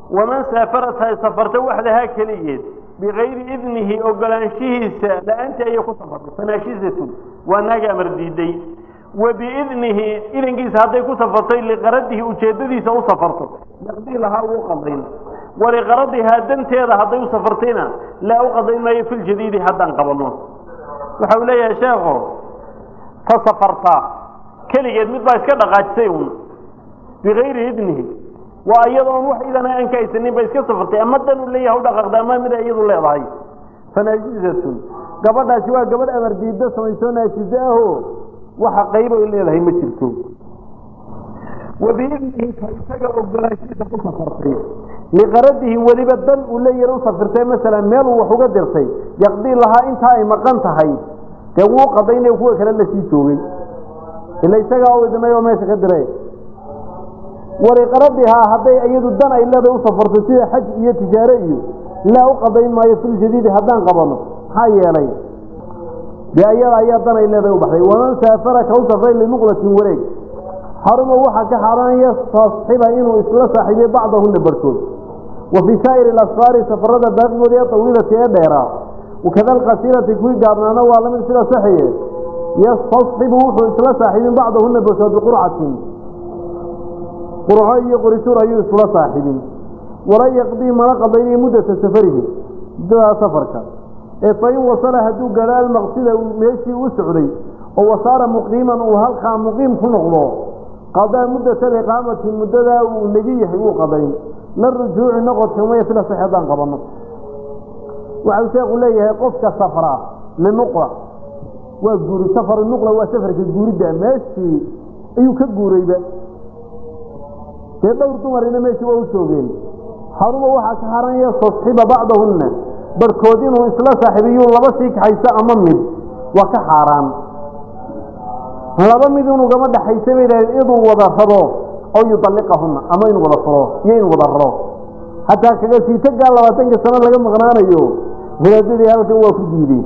waman saafarat hay safarta waxdahaa keligeed bikayri idnihi ogolaanshihiisa la-aantii ayay ku safartay fanaashisatun waa naaga amar diiday wa biidnihi idankiisa hadday ku safartay liqaradihi ujeeddadiisa u safarto yaqdii lahaa uu qadayn waliqaradihaa danteeda hadday u safartayna laa u qadayn maayo filjadiidi haddaan qabanno waxa uu leeyahay sheekho ta safartaa keligeed mid baa iska dhaqaajisay un bikayri idnihi waa iyadoon wax idana aan ka haysanin ba iska safartay ama dan u leeyahay u dhaqaaqda ama mida iyadu leedahay fanaajizatun gabadhaasi waa gabadh amar diiddo samaysoo naajizo aho waxa qayb ay leedahay ma jirto wabiidnihi ka isaga ogolaanshiisa ku safartay liqaradihi weliba dan uu leeyahay u safirtay masalan meel uu wax uga dirtay yaqdii lahaa intaa ay maqan tahay dee wuu qadaynaya kuwa kale lasii joogay ila isagaa u idmay oo meesha ka diray waliqaradihaa hadday iyadu dan ay leedahay u safarto sida xaj iyo tijaare iyo laa u qadayn maayo filjadiidi haddaan qabano maxaa yeelay dee iyada ayaa dan ay leedahay u baxday waman saafara ka u safray limuqlatin wareeg xaruma waxaa ka xaaraan yastasxiba inuu isla saaxiibiyo bacdahuna barhkood wa fii saa'iri alasfaari safarada baaqigooda ee tawiilati ee dheeraa wakada alqasiirati kuwii gaabnaana waa lamid sida saxiye yastasxibu wuxuu isla saaxiibin bacdahuna barhkood biqurcatin qurco iyo qorituur ayuu isla saaxiibin wala yaqdii mana qadaynayo muddata safarihi muddadaa safarka ee fain wasala hadduu gaadho almaqsida meeshii u socday oo wasaara muqiiman uu halkaa muqiim ku noqdo qadaa muddata aliqaamati muddadaa uu negi yahay uu qadayn la rujuuci noqodka maya fila sax haddaan qabanno waxau sheekhu leeyahay qofka safra linuqla waa guuri safar nuqla waa safarka guuridda meeshii ayuu ka guurayba dee dhowr dumarina meeshii waa u joogeen xaruma waxaa ka haranaya tasxiba bacdahunna barhkood inuu isla saaxiibiyuu laba sii kaxayso ama mid waa ka xaaraan laba mid inuu gama dhaxaysa bay idhahdeen inuu wada rabo oo yudalliqahunna ama inuu wada furo iyo inuu wada raro hataa kaga siitagaa labaatanka sano laga maqnaanayo hilaadadii halkan waa ku diidey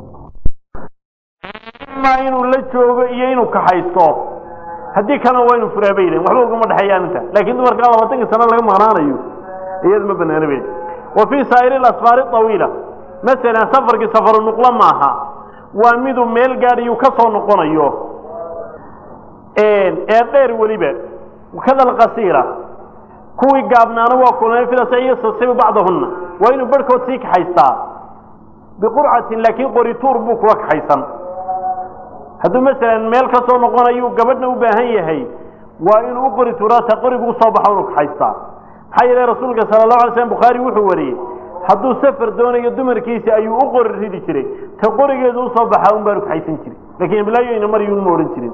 inuu la joogo iyo inuu kaxaysto haddii kalena waa inu furaa bay yidhahen waxba ugama dhexeeyaan inta laakiin dumarkaa labaatanka sano laga maqnaanayo iyada ma banaana bay wa fii saa'iri alasfaari awiila masalan safarkii safaru nuqlo maaha waa miduu meel gaadhiyuu ka soo noqonayo ee dheer weliba kada alqasiira kuwii gaabnaana waa kulmay filasa yastasibu bacdahunna waa inuu barhkood sii kaxaystaa biqurcatin laakiin qorituur buu kuwa kaxaysan hadduu masalan meel ka soo noqonayu gabadhna u baahan yahay waa inuu u qori tuuraata qorigu usoo baxo inuu kaxaystaa maxaa yeele rasuulka sala allahu alay slam bukhaari wuxuu wariyey hadduu safar doonayo dumarkiisa ayuu u qori ridi jiray ta qorigeedu usoo baxaa un baanu kaxaysan jiray lakiin iblaayoyna maryun ma odhan jirin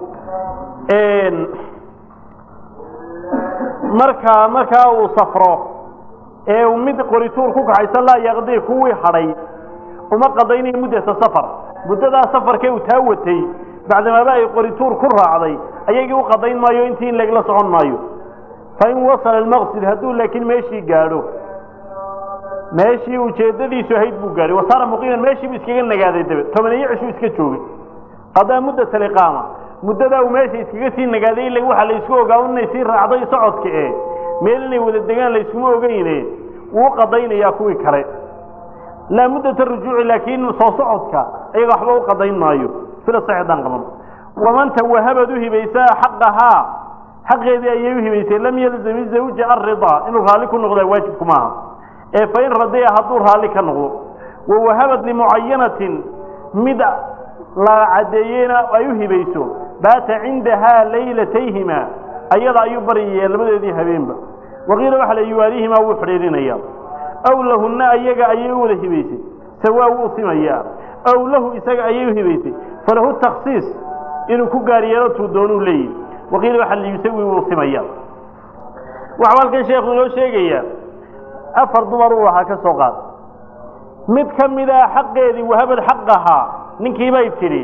markaa markaa uu safro ee uu mid qorituur ku kaxaysan laa yaqdii kuwii hadhay uma qadaynayo muddata safar muddadaa safarkee uu taa watay bacdamaaba ay qorituur ku raacday ayagii u qadayn maayo intii in lagla socon maayo fain wasala almaqsid hadduu laakiin meeshii gaadho meeshii ujeeddadiisu ahayd buu gaadhay wasaara muqiiman meeshii buu iskaga nagaaday dabe tobaneeyo cishuu iska joogay qadaa muddata aliqaama muddadaa uu meesha iskaga sii nagaaday ila waxaa la isku ogaa inay sii raacday socodka e meel inay wada degaan layskuma ogeyne wuu qadaynayaa kuwii kale laa muddata rujuuci laakiin soo socodka ayaga waxba u qadayn maayo sida saxdaan qaban waman tawahabad u hibaysaa xaqahaa xaqeedii ayay u hibaysay lam yalzami zawja aridaa inuu raalli ku noqdaa waajibku maaha ee fain radiya hadduu raalli ka noqdo wawahabad limucayanatin mid la caddeeyeyna ay u hibayso baata cindahaa laylatayhima ayada ayuu baryaya labadeedii habeenba waqiila waxa la yuwaalihimaa wuu xidhiidhinaya aw lahunna ayaga ayay u wada hibaysay sawaa wuu simayaa aw lahu isaga ayay u hibaysay falahu taksiis inuu ku gaar yeelo tuu doonuu leeyihi waqiila waxa la yusawi wuu simaya waxau halkan sheekhu inoo sheegayaa afar dumar uu ahaa ka soo qaad mid ka mid a xaqeedii wahabad xaqahaa ninkii bay tidhi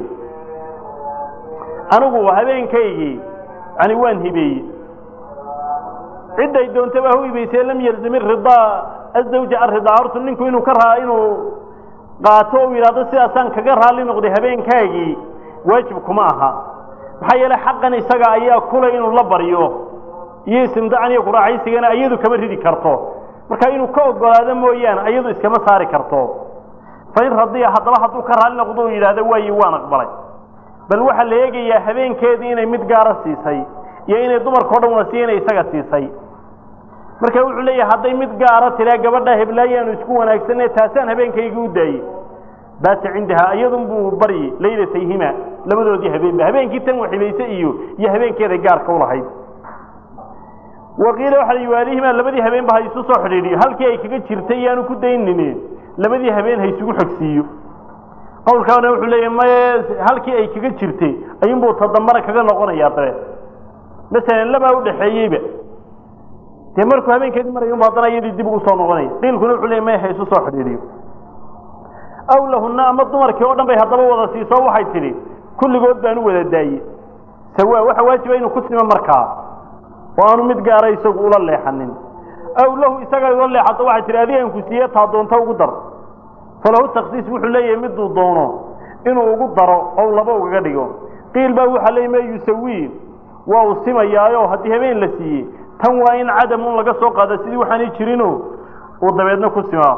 anigu habeenkaygii yani waan hibeeyey cidday doontaba ha u hibaysee lam yalzim iridaa azawja aridaa hortu ninku inuu ka raa inuu qaato u yidhahdo sidaasaan kaga raalli noqday habeenkaagii waajib kuma aha maxaa yeele xaqan isaga ayaa kulay inuu la baryo iyo istimdaacan iyo kuraaxaysigana iyadu kama ridi karto marka inuu ka ogolaado mooyaane iyadu iskama saari karto fain radiya haddaba hadduu ka raali noqdo uu yidhaahdo waayi waan aqbalay bal waxaa la eegayaa habeenkeedii inay mid gaara siisay iyo inay dumarka o dhan wada siiya inay isaga siisay marka wuxuu leeyahay hadday mid gaara tiraa gabadha heblaayaanu isku wanaagsanne taasaan habeenkayga u daayey baata cindahaa iyadun buu baryi laylatayhima labadoodii habeenba habeenkii tan waxibayse iyo iyo habeenkeeday gaarka ulahayd waqiila waxa la waalihimaa labadii habeenba ha isu soo xidhiidhiyo halkii ay kaga jirtay yaanu ku daynini labadii habeen ha isugu xogsiiyo qowlkaana wuxuu leeyahay maye halkii ay kaga jirtay ayuunbuu tadambana kaga noqonayaa dabe masalan labaa udhaxeeyeyba dee markuu habeenkeedii marayunbu haddana iyadii dib ugu soo noqonaya qiilkuna wuxuu leeyay maya ha isu soo xidhiidhiyo aw lahunna ama dumarkii oo dhan bay haddaba wada siiso waxay tidhi kulligood baan u wada daaye sawa waxa waajiba inuu ku simo markaa oo aanu mid gaara isagu ula leexanin aw lahu isaga ula leexato waxay tihi adigaan ku siiye taa doonta ugu dar falahu taksiis wuxuu leeyahay miduu doono inuu ugu daro oo laba ugaga dhigo qiil baa waxaa leeyay ma yusawii waa uu simayaayo haddii habeen la siiyey tan waa in cadamun laga soo qaada sidii waxaanay jirino uu dabeedna ku simaa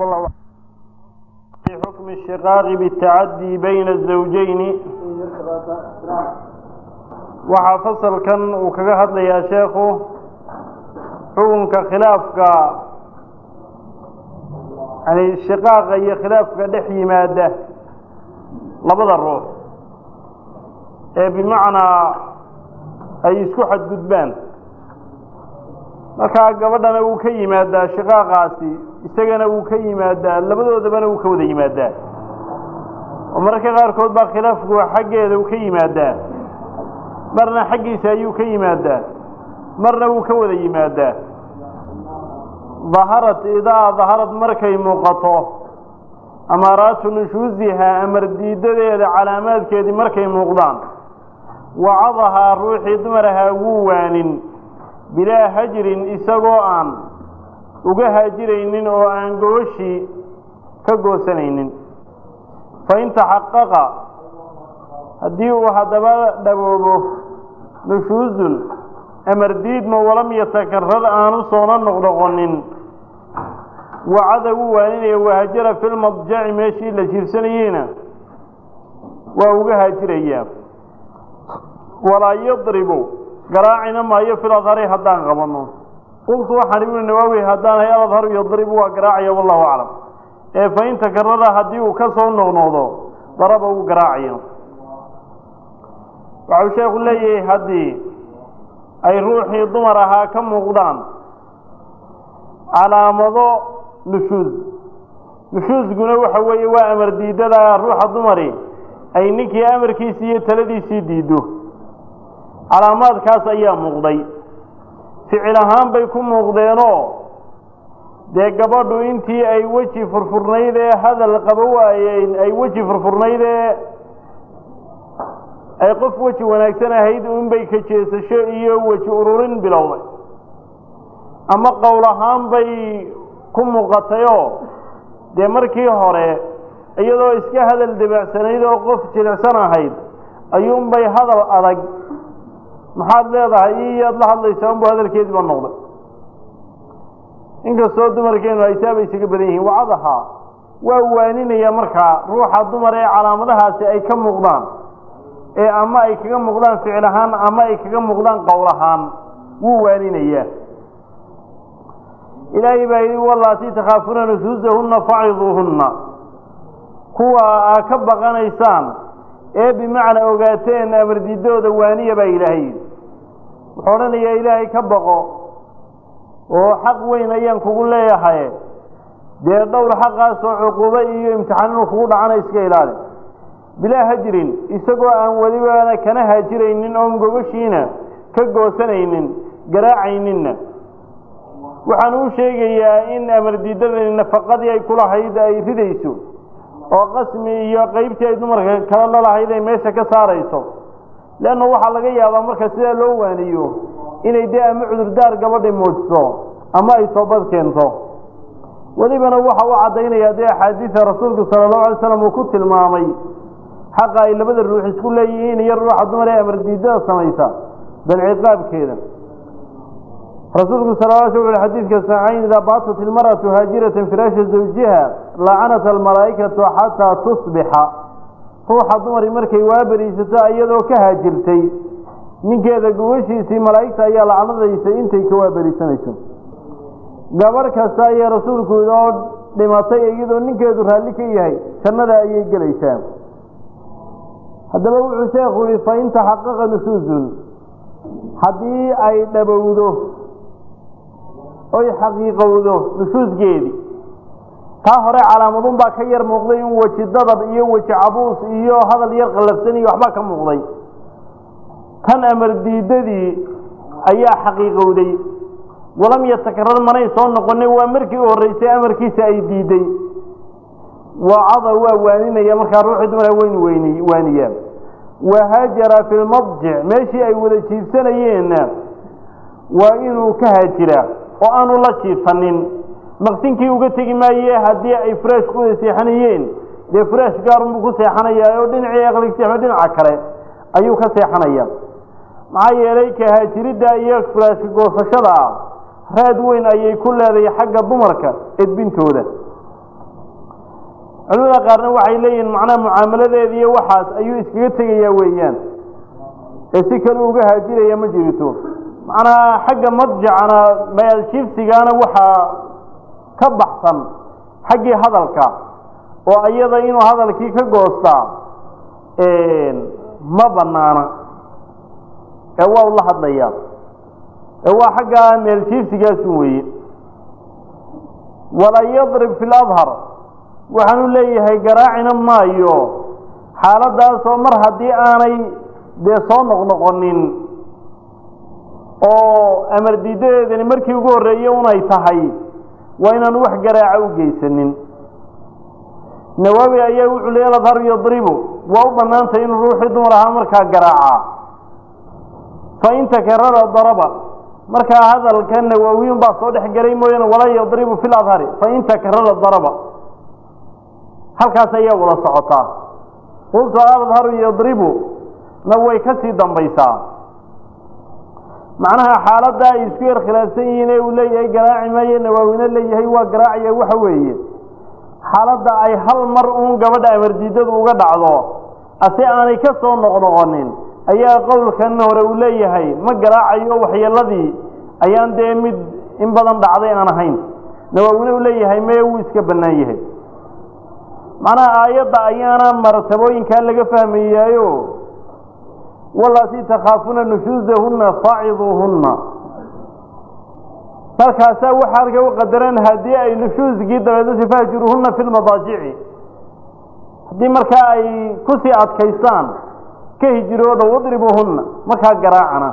xukmi shiqaaqi bitacadii bayna azawjayni waxaa fasalkan uu kaga hadlayaa sheekhu xukunka khilaafka yani shiqaaqa iyo khilaafka dhex yimaada labada ruux ee bimacnaa ay isku xadgudbaan markaa gabadhana wuu ka yimaadaa shiqaaqaasi isagana wuu ka yimaadaa labadoodabana wuu ka wada yimaadaa oo mararka qaarkood baa khilaafku xaggeeda uu ka yimaadaa marna xaggiisa ayuu ka yimaadaa marna wuu ka wada yimaadaa daharat idaa daharad markay muuqato amaaraatu nushuusihaa amar diidadeeda calaamaadkeedii markay muuqdaan wacadahaa ruuxii dumarahaa wuu waanin bilaa hajrin isagoo aan uga haajiraynin oo aan gooshii ka goosanaynin fain taxaqaqa haddii uu haddaba dhaboobo nushuusun amar diidma walam yatakarar aanu soona noqnoqonin wacada wuu waaninaya wahajara fi lmadjaci meeshii la jiirsanayeyna waa uga haajirayaa walaa yadribu garaacina maayo fil adhari haddaan qabanno qultu waxaan ibnu nawaawi haddaan hay aladharu yadribu waa garaacaya wallahu aclam ee fain takarara haddii uu ka soo noqnoqdo daraba uu garaacayo waxau sheekhu leeyahay haddii ay ruuxii dumar ahaa ka muuqdaan calaamado nushuus nushuusguna waxa weeye waa amar diidada ruuxa dumari ay ninkii amarkiisii iyo taladiisii diiddo calaamaadkaas ayaa muuqday ficil ahaan bay ku muuqdeenoo dee gabadhu intii ay weji furfurnayd ee hadal qaba waayeen ay weji furfurnayd ee ay qof weji wanaagsan ahayd unbay ka jeesasho iyo weji ururin bilowday ama qowl ahaan bay ku muuqatayoo dee markii hore iyadoo iska hadal dabeecsanayd oo qof jilicsan ahayd ayuunbay hadal adag maxaad leedahay iyaad la hadlaysaa unbu hadalkeediiba noqday inkastoo dumarkeenu aysaaba isaga badan yihiin wacadahaa waa waaninaya markaa ruuxa dumar ee calaamadahaasi ay ka muuqdaan ee ama ay kaga muuqdaan ficil ahaan ama ay kaga muuqdaan qowl ahaan wuu waaninayaa ilaahay baa yidhi wallaatii takhaafuuna nusuusahunna faciduuhunna kuwa aa ka baqanaysaan ee bimacnaa ogaateen amardiidooda waaniya baa ilaahay yidhi wuxuu odhanayaa ilaahay ka baqo oo xaq weyn ayaan kugu leeyahay dee dhowr xaqaasoo cuquubo iyo imtixaan inuu kugu dhacana iska ilaali bilaa hajrin isagoo aan welibana kana haajiraynin oon gogoshiina ka goosanaynin garaacayninna waxaan uu sheegayaa in amardiidadani nafaqadii ay kulahayd ay ridayso oo qasmi iyo qaybtii ay dumarka kala lalahayd ay meesha ka saarayso leanna waxaa laga yaabaa marka sidaa loo waaniyo inay dee ama cudurdaar gabadhi muujiso ama ay toobad keento welibana waxa u caddaynayaa dee axaadiida rasuulku sala allahu alay slam uu ku tilmaamay xaqa ay labada ruux isku leeyihiin iyo ruuxa dumar ee amardiidada samaysa bal ciqaabkeeda rasuulku sal l sl ui xadiidka saxiixayn idaa baatat ilmar'atu haajiratan firaasha zawjiha lacanat almalaa'ikatu xataa tusbixa ruuxa dumari markay waaberiisato iyadoo ka haajirtay ninkeeda gubashiisii malaa'igta ayaa lacnadaysa intay ka waaberiisanayso gabarh kasta ayaa rasuulku idoo dhimatay iyadoo ninkeedu raalli ka yahay jannada ayay gelaysaa haddaba wuxuu sheekhu yihi fain taxaqaqa nusuusun haddii ay dhabowdo oy xaqiiqowdo nusuusgeedii taa hore calaamadun baa ka yar muuqday in weji dadab iyo weji cabuus iyo hadal yar qallafsan iyo waxbaa ka muuqday tan amar diidadii ayaa xaqiiqowday walam yatakarar manay soo noqonin waa markii u horreysay amarkiisa ay diiday wacada waa waaninaya markaa ruuxii dumara weyn weyni waaniyaa wahaajara fi lmadjic meeshii ay wada jiifsanayeenna waa inuu ka haajiraa oo aanu la jiifanin maqsinkii uga tegi maaye haddii ay furaash ku wada seexanayeen dee furaash gaarunbuu ku seexanayaa oo dhinacii aqligseexo dhinaca kale ayuu ka seexanaya maxaa yeelay kahaajiridda iyo furaashka goosashada ah raad weyn ayay ku leedahay xagga dumarka edbintooda culimada qaarna waxay leeyihiin macnaha mucaamaladeeda iyo waxaas ayuu iskaga tegayaa weeyaan ee si kale uga haajiraya ma jirito macnaha xagga madjacana maaljiifsigaana waxaa ka baxsan xaggii hadalka oo iyada inuu hadalkii ka goostaa ma banaana ee waa u la hadlayaa ee waa xagga meeljiifsigaasun weeye walaa yadrib fi ladhar waxaanu leeyahay garaacina maayo xaaladaasoo mar haddii aanay dee soo noqnoqonin oo amar diidadeedani markii ugu horreeye unay tahay waa inaan wax garaaca u geysanin nawaawi ayaa wuxuu leey ladharu yadribu waa u bannaantay inuu ruuxii dumar ahaa markaa garaaca fain takarara daraba markaa hadalka nawaawiyun baa soo dhex gelay mooyaane walaa yadribu fi ladhari fain takarara daraba halkaas ayaa wada socotaa qultu adharu yadribu na way ka sii dambaysaa macnaha xaaladda ay isku yar khilaafsan yihiin ee uu leeyahay garaaci maayo nawaawina leeyahay waa garaacaya waxa weeye xaaladda ay hal mar uun gabadha amardiidadu uga dhacdo ase aanay ka soo noqnoqonin ayaa qowlkan hore uu leeyahay ma garaacayo waxyeeladii ayaan dee mid in badan dhacday aan ahayn nawaawina uu leeyahay meye wuu iska bannaan yahay macnaha aayadda ayaana martabooyinkaa laga fahmayaayo walatii takhaafuna nushuusahunna faaciduuhunna markaasaa waxaa arka u qadaran haddii ay nushuusgii dabeedasi fahjuruuhunna fi lmadaajici haddii markaa ay kusii adkaystaan ka hijirooda wadribuuhunna markaa garaacana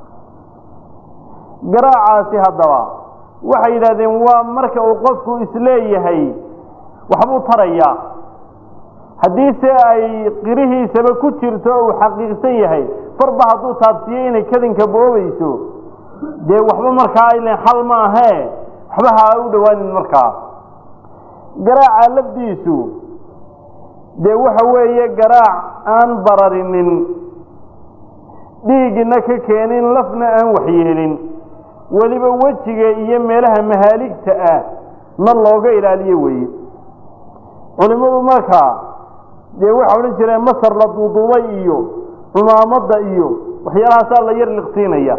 garaacaasi haddaba waxay yidhahdeen waa marka uu qofku isleeyahay waxbuu tarayaa haddii se ay qirihiisaba ku jirto uu xaqiiqsan yahay farba hadduu taabsiiyo inay kadinka boobayso dee waxba markaa aylen xal ma ahee waxba ha u dhowaanin markaa garaaca lafdiisu dee waxa weeye garaac aan bararinin dhiigina ka keenin lafna aan waxyeelin weliba wejiga iyo meelaha mahaaligta ah na looga ilaaliyo weeye culimmadu markaa dee waxa odhan jireen masar la duuduubay iyo cumaamadda iyo waxyaalahaasaa la yar liqsiinaya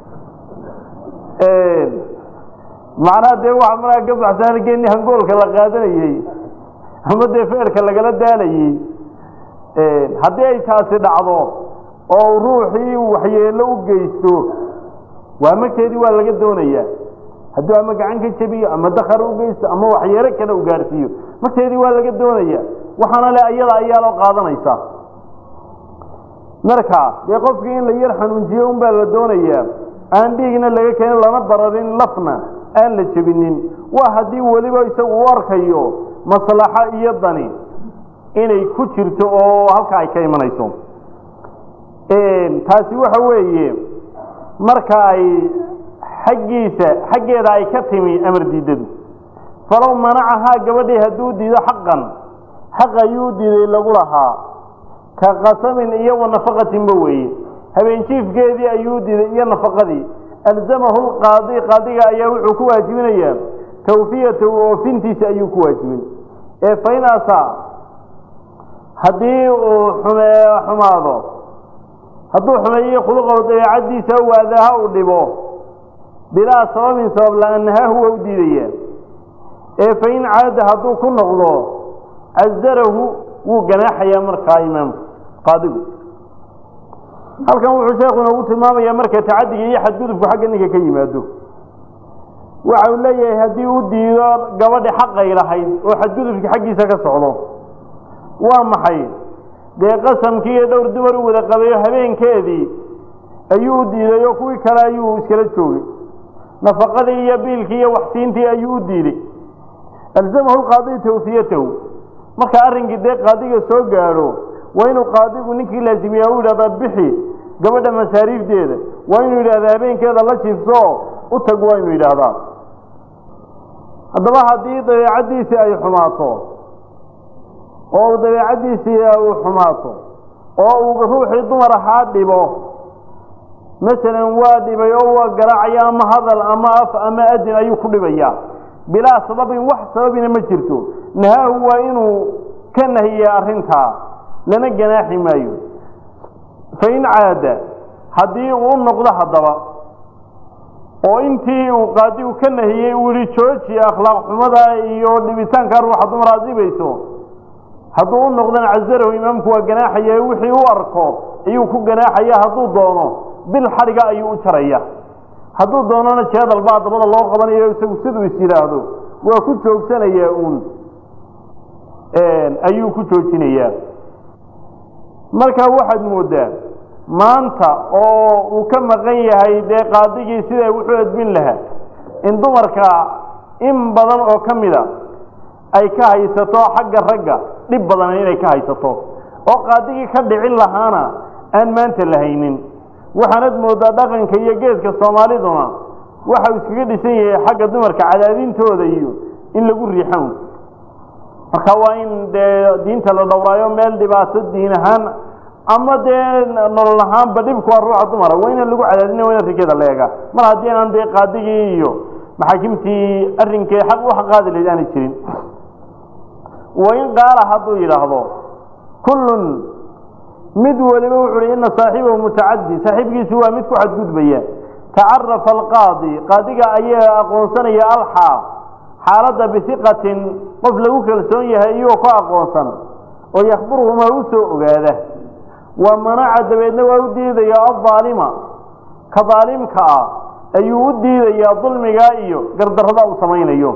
macnaha dee waxa markaa ka baxsan geeni hangoolka la qaadanayey ama dee feerka lagala daalayey haddii ay taasi dhacdo oo ruuxii waxyeelo u geysto waa magteedii waa laga doonayaa hadduu ama gacan ka jebiyo ama dakar u geysto ama waxyeelo kale u gaarsiiyo magteedii waa laga doonaya waxaana le ayada ayaa loo qaadanaysa marka dee qofkii in la yar xanuunjiyo un baa la doonayaa aan dhiigna laga keenin lana bararin lafna aan la jebinin waa haddii weliba isagu u arkayo maslaxo iyo dani inay ku jirto oo halka ay ka imanayso taasi waxa weeye marka ay xaggiisa xaggeeda ay ka timi amar diidadu falow manacahaa gabadhii hadduu diido xaqan xaq ayuu diiday lagu lahaa ka qasamin iyo wa nafaqatinba weeye habeenjiifkeedii ayuu diiday iyo nafaqadii alzamahu lqaadi qaadiga ayaa wuxuu ku waajibinayaa tawfiyatahu oofintiisa ayuu ku waajibin ee fain asaa haddii uu xume xumaado hadduu xumeeyo khuluqahu dabeecaddiisa u waadaaha uu dhibo bilaa sababin sabab la-aan nahaahu waa u diidaya ee fain caada hadduu ku noqdo casarahu wuu ganaaxayaa markaa imaamku qaadigu halkan wuxuu sheekhu inoogu tilmaamayaa marka tacadiga iyo xadgudubku xagga ninka ka yimaado waxa uu leeyahay haddii u diido gabadhi xaqay lahayd oo xadgudubkii xaggiisa ka socdo waa maxay dee qasamkii iyo dhowr dumar u wada qabayo habeenkeedii ayuu u diiday oo kuwii kale ayuu iskala joogay nafaqadii iyo biilkii iyo waxsiintii ayuu u diiday alzamahu lqaadi tawfiyatahu marka arrinkii dee qaadiga soo gaadho waa inuu qaadigu ninkii laazimiyaa u yidhahdaa bixi gabadha masaariifteeda waa inuu yidhahdaa habeenkeeda la jiifso u tag waa inuu yidhaahdaa haddaba haddii dabeecaddiisii ay xumaato oo dabeecaddiisii uu xumaato oo uu ruuxii dumar ahaa dhibo masalan waa dhibay oo waa garaacaya ama hadal ama af ama adin ayuu ku dhibayaa bilaa sababin wax sababina ma jirto nahaahu waa inuu ka nahiya arrintaa lana ganaaxi maayo fain caada haddii uu noqdo haddaba oo intii uu qaadigu ka nahiyey uu yihi jooji akhlaaq xumada iyo dhibitaanka ruuxa dumar aad dhibayso hadduu u noqdana casarahu imaamku waa ganaaxaya wixii u arko ayuu ku ganaaxaya hadduu doono bil xadhiga ayuu u jaraya hadduu doonana jeedal baa dabada loo qabanayo isagu siduu is yidhaahdo waa ku joogsanayaa uun ayuu ku joojinayaa marka waxaad moodaa maanta oo uu ka maqan yahay dee qaadigii siday wuxuu edbin lahaa in dumarka in badan oo ka mida ay ka haysato xagga ragga dhib badan inay ka haysato oo qaadigii ka dhicin lahaana aan maanta la haynin waxaanad moodaa dhaqanka iyo geedka soomaaliduna waxau iskaga dhisan yahay xagga dumarka cadaadintooda iyo in lagu riixan marka waa in dee diinta la dhowraayo meel dhibaato diin ahaan ama dee nolol ahaanba dhibku waa ruuxa dumara waa inaan lagu cadaadina waa in arrinkeeda la eega mar haddii aanan dee qaadigii iyo maxaakimtii arrinkee xaq u xaqaadi lahayd aanay jirin wain qaala hadduu yidhaahdo kullun mid waliba wuxu uhi ina saaxibahu mutacadi saaxiibkiisu waa mid ku xadgudbaya tacarafa alqaadi qaadiga ayaa aqoonsanaya alxaa xaaladda bihiqatin qof lagu kalsoon yahay iyagoo ku aqoonsan oo yakhbiruhumaa u soo ogaada wa manaca dabeedna waa u diidaya aldaalima ka daalimka ah ayuu u diidayaa dulmigaa iyo gardarrada uu samaynayo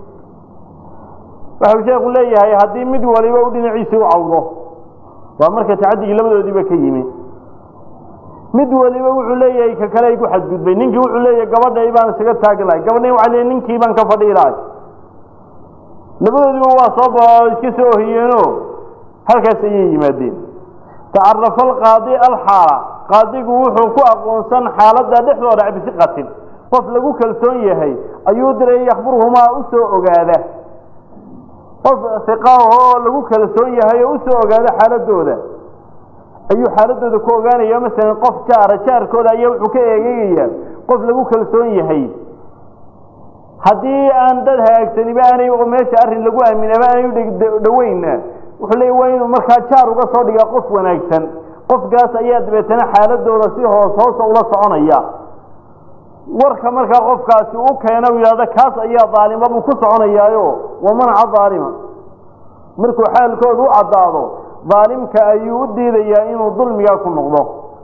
waxau sheekhu leeyahay haddii mid waliba u dhinaciisii u cawdo waa marka tacadigii labadoodiiba ka yimi mid waliba wuxuu leeyahay ka kale ay ku xadgudbay ninkii wuxuu leeyahay gabadhay baan isaga taagi lahay gabadhay waa le ninkii baan ka fadhii lahay labadoodiba waa soo iska soo ohiyeeno halkaas ayay yimaadeen tacarafa alqaadi alxaala qaadigu wuxuu ku aqoonsan xaaladda dhexdooda bisiqatin qof lagu kalsoon yahay ayuu diray yakhbiruhumaa u soo ogaada qof iqaahoo lagu kalsoon yahay oo usoo ogaada xaaladooda ayuu xaaladooda ku ogaanaya masalan qof jaara jaarkooda ayaa wuxuu ka eegeegayaa qof lagu kalsoon yahay haddii aan dad hagaagsaniba aanay meesha arrin lagu aaminaba aanay udhaweynna wuxuu leeya waa inuu markaa jaar uga soo dhigaa qof wanaagsan qofkaas ayaa dabeetana xaaladooda si hoos hoosa ula soconaya warka markaa qofkaasi u keena u yidhahda kaas ayaa daalima buu ku soconayaayo wa manaca daalima markuu xaalkooda u caddaado daalimka ayuu u diidayaa inuu dulmigaa ku noqdo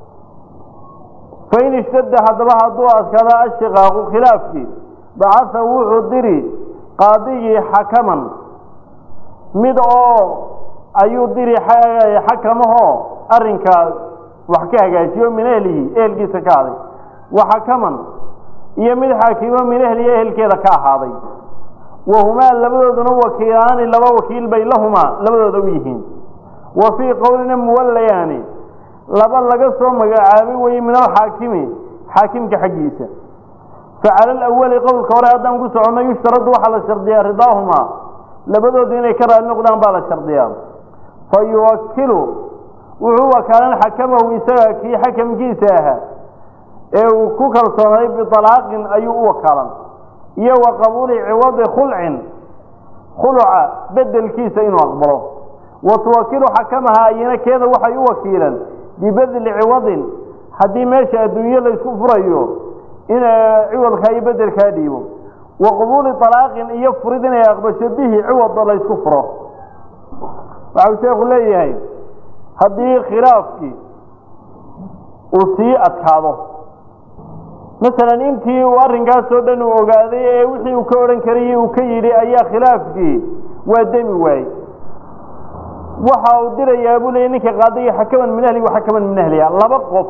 fain ishtadda haddaba hadduu adkaada ashiqaaqu khilaafkii bacasa wuxuu diri qaadigii xakaman mid oo ayuu diri xakamahoo arrinkaa wax ka hagaajiyo min ehlihi ehelkiisa ka haday wa xakaman iyo mid xaakimo min ehlihi ehelkeeda ka ahaaday wahumaa labadooduna wakiilaani laba wakiil bay lahumaa labadooda u yihiin wa fii qowlina muwallayaani laba laga soo magacaabay weye min alxaakimi xaakimka xaggiisa facala alawali qowlka hore haddaan ku soconno yushtaradu waxaa la shardiyaa ridaahumaa labadoodu inay ka raali noqdaan baa la shardiyaa fa yuwakilu wuxuu wakaalan xakamahu isaga kii xakamkiisa ahaa ee uu ku kalsoonay bialaaqin ayuu u wakaalan iyo wa qabuuli ciwadi khulcin khuluca bedelkiisa inuu aqbalo wa tuwakilu xakamaha ayana keeda waxay u wakiilan bibedli ciwadin haddii meesha adduunye laysku furayo in ciwadkaa iyo bedelkaa dhiibo wa qabuuli alaaqin iyo furid inay aqbasho bihi ciwada laysku furo waxau sheekhu leeyahay haddii khilaafkii uu sii adkaado masalan intii uu arrinkaasoo dhan uu ogaaday ee wixii uu ka odhan karayey uu ka yidhi ayaa khilaafkii waa demi waayey waxa uu dirayaa buu leeyay ninka qaadaya xakaman min ahli wa xakaman min ahliha laba qof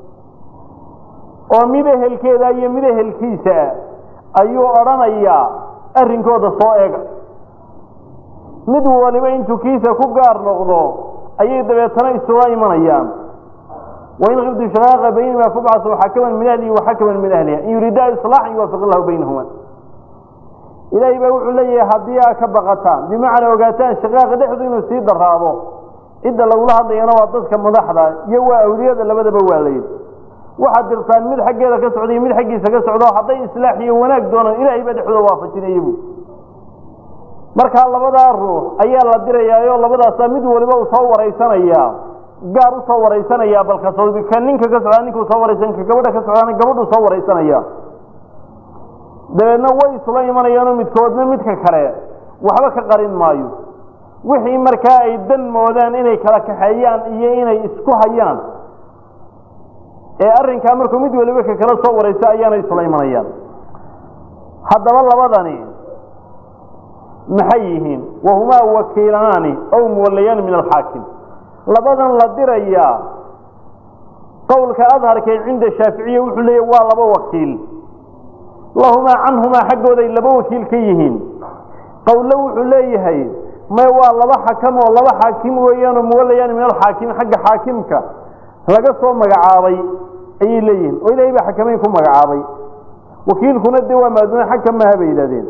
oo mid ehelkeeda iyo mid ehelkiisa ayuu odhanayaa arrinkooda soo eega mid waliba intuu kiisa ku gaar noqdo ayay dabeetana isula imanayaan wain kiftu shaqaaqa baynahuma fabcasuu xakaman min ahlihi wa xakaman min ahliha in yuriidaa islaaxan yuwaafiq illahu baynahuma ilaahay baa wuxuu leeyahay haddii aad ka baqataan bimacnaa ogaataan shaqaaqa dhexdu inuu sii daraado cidda lagula hadlayana waa dadka madaxda iyo waa awliyada labadaba waa layidhi waxaad dirtaan mid xaggeeda ka socda iyo mid xaggiisa ka socdo hadday islaax iyo wanaag doonaan ilaahay baa dhexdooda waafajinaya bu markaa labadaa ruux ayaa la dirayaayo labadaasaa mid waliba uu soo waraysanayaa gaar u soo waraysanaya balka ka ninka ka socdaa ninkuu soo waraysan ka gabadha ka socdaana gabadhuu soo waraysanaya dabeedna way isula imanayaanoo midkoodna midka kale waxba ka qarin maayo wixii markaa ay dan moodaan inay kala kaxeeyaan iyo inay isku hayaan ee arrinkaa markuu mid waliba ka kala soo warayso ayaana isula imanayaan haddaba labadani maxay yihiin wahumaa wakiilanaani ow muwallayaani min alxaakim labadan la dirayaa qowlka adharkee cinda shaaficiya wuxuu leeyahy waa laba wakiil lahumaa canhumaa xaggooday laba wakiil ka yihiin qowlo wuxuu leeyahay may waa laba xakam oo laba xaakim weeyaanoo muwallayaani min alxaakim xagga xaakimka laga soo magacaabay ayay leeyihiin oo ilaahay baa xakamayn ku magacaabay wakiilkuna dee waa maaduuna xagka maaha bay yidhahdeen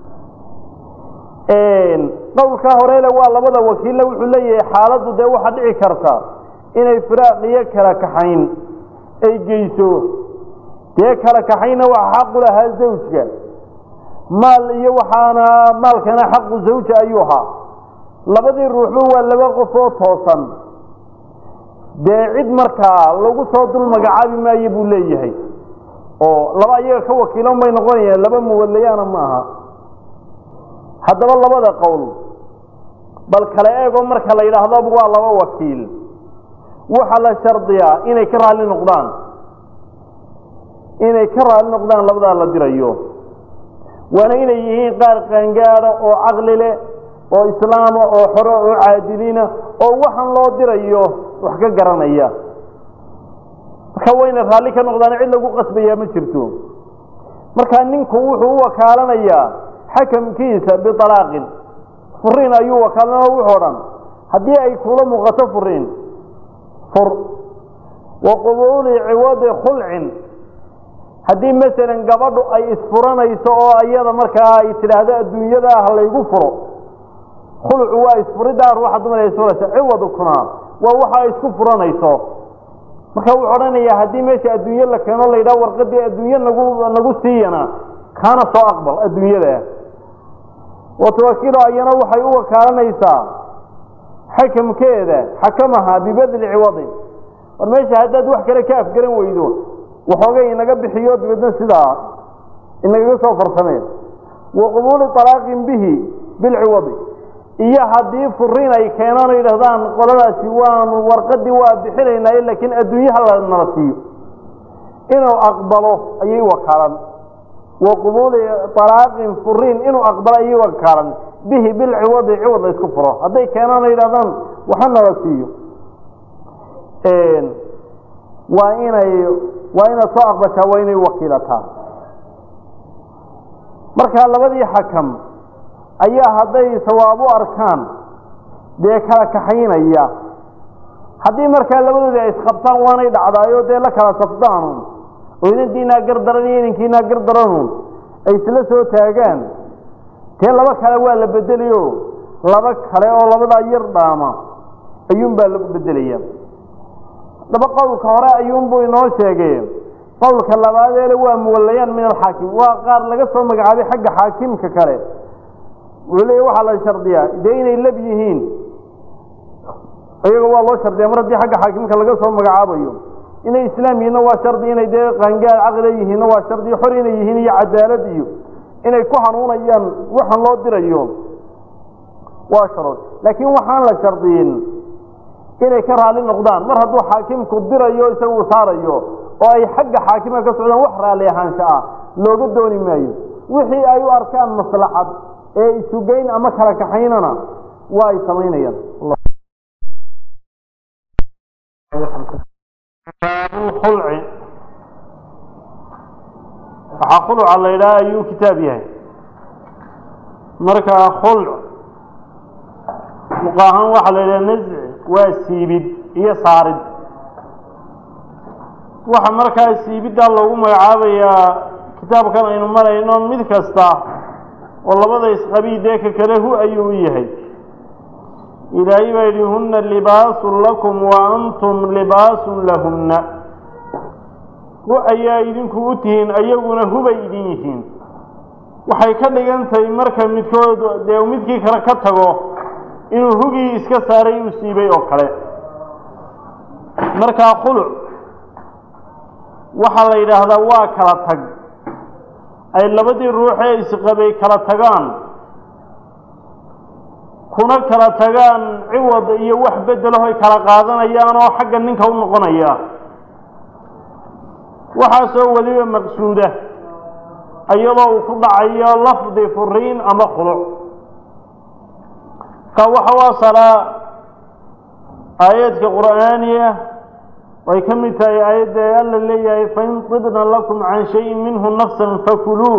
qowlkaa horele waa labada wakiille wuxuu leeyahay xaaladdu dee waxaa dhici karta inay firaaq iyo kala kaxayn ay geyso dee kala kaxayna waxa xaqu lahaa zawjka maal iyo waxaana maalkana xaqu zawja ayuu ahaa labadii ruuxba waa laba qof oo toosan dee cid markaa lagu soo dul magacaabi maayo buu leeyahay oo laba iyaga ka wakiilan bay noqonayaan laba muwallayaana ma aha haddaba labada qowl bal kala eego marka la yidhaahdo waa laba wakiil waxaa la shardiyaa inay ka raalli noqdaan inay ka raalli noqdaan labadaa la dirayo waana inay yihiin qaar qaangaada oo caqli leh oo islaama oo xore oo caadiliina oo waxaan loo dirayo wax ka garanaya marka wayna raalli ka noqdaan cid lagu qasbayaa ma jirto marka ninku wuxuu u wakaalanayaa xakamkiisa bialaaqin furiin ayuu wakaalana wuxoo dhan haddii ay kula muuqato furiin fur wa qubuuli ciwadi khulcin haddii masalan gabadhu ay isfuranayso oo iyada markaa ay tidhaahdo adduunyada ah laygu furo khulcu waa isfuriddaa ruuxa dumar ay isfuraysa ciwadkuna waa waxa ay isku furanayso marka wuxuu odhanayaa haddii meesha adduunye la keeno la yidhaha warqadii adduunye nagu nagu siiyana kaana soo aqbal adduunyada watawakiilo ayana waxay u wakaalanaysaa xakamkeeda xakamaha bibedli ciwadin war meesha haddaad wax kale ka afgaran weydo waxoogay inaga bixiyo dabeedna sidaa inagaga soo farsameen wa qubuuli alaaqin bihi bilciwadi iyo haddii furiin ay keenaan o yidhahdaan qoladaasi waanu warqadii waa bixinaynaaye laakiin adduunyaha nala siiyo inuu aqbalo ayay wakaalan wa qubuuli alaaqin furiin inuu aqbalo ayay wakaalan bihi bilciwadi ciwad la isku furo hadday keenaan o yidhahdaan waxa nala siiyo waa inay waa inaad soo aqbashaa waa inay wakiilataa markaa labadii xakam ayaa hadday sawaab u arkaan dee kala kaxaynaya haddii markaa labadoodii ay isqabtaan waanay dhacdaayo dee la kala safdaanun oo inantiinaa gardaran iyo inankiinaa gardaranun ay isla soo taagaan dee laba kale waa la bedelayo laba kale oo labadaa yar dhaama ayuunbaa lagu bedelaya daba qowlka hore ayuunbuu inoo sheegay qowlka labaadeele waa muwalayaan min alxaakim waa qaar laga soo magacaabay xagga xaakimka kale wuxuu leeya waxaa la shardiyaa dee inay lab yihiin iyaga waa loo shardiya mar haddii xagga xaakimka laga soo magacaabayo inay islaam yihiinna waa shardi inay dee qaangaar caqliga yihiinna waa shardi xor inay yihiin iyo cadaalad iyo inay ku hanuunayaan waxaan loo dirayo waa sharood laakiin waxaan la shardiyin inay ka raali noqdaan mar hadduu xaakimku dirayo isaga uu saarayo oo ay xagga xaakimka ka socdaan wax raalli ahaansha ah looga dooni maayo wixii ay u arkaan maslaxad ee isugeyn ama kala kaxaynana waa ay samaynayaan baabulkhulci waxaa khuluca la yidhaha ayuu kitaab yahay marka khulc muqaahan waxaa la yidhaha nasci waa siibid iyo saarid waxa markaa siibiddaa loogu magacaabayaa kitaabkan aynu marayno mid kasta oo labada isqabii dee ka kale hu ayuu u yahay ilaahay baa yidhi hunna libaasun lakum wa antum libaasun lahunna hu ayaa idinku u tihiin ayaguna hubay idin yihiin waxay ka dhigan tahay marka midkood dee midkii kale ka tago inuu hugii iska saaray uu siibay oo kale markaa khuluc waxaa la yidhaahdaa waa kala tag ay labadii ruuxee isqabay kala tagaan kuna kala tagaan ciwad iyo wax bedelaho ay kala qaadanayaan oo xagga ninka u noqonaya waxaasoo weliba maqsuuda iyadoo uu ku dhacayo lafdi furiin ama khuluc ka waxa u asalaa aayaadka qur'aaniya way ka mid tahay aayadda alla leeyahay fain tibna lakum can shayin minhu nafsan fakuluuh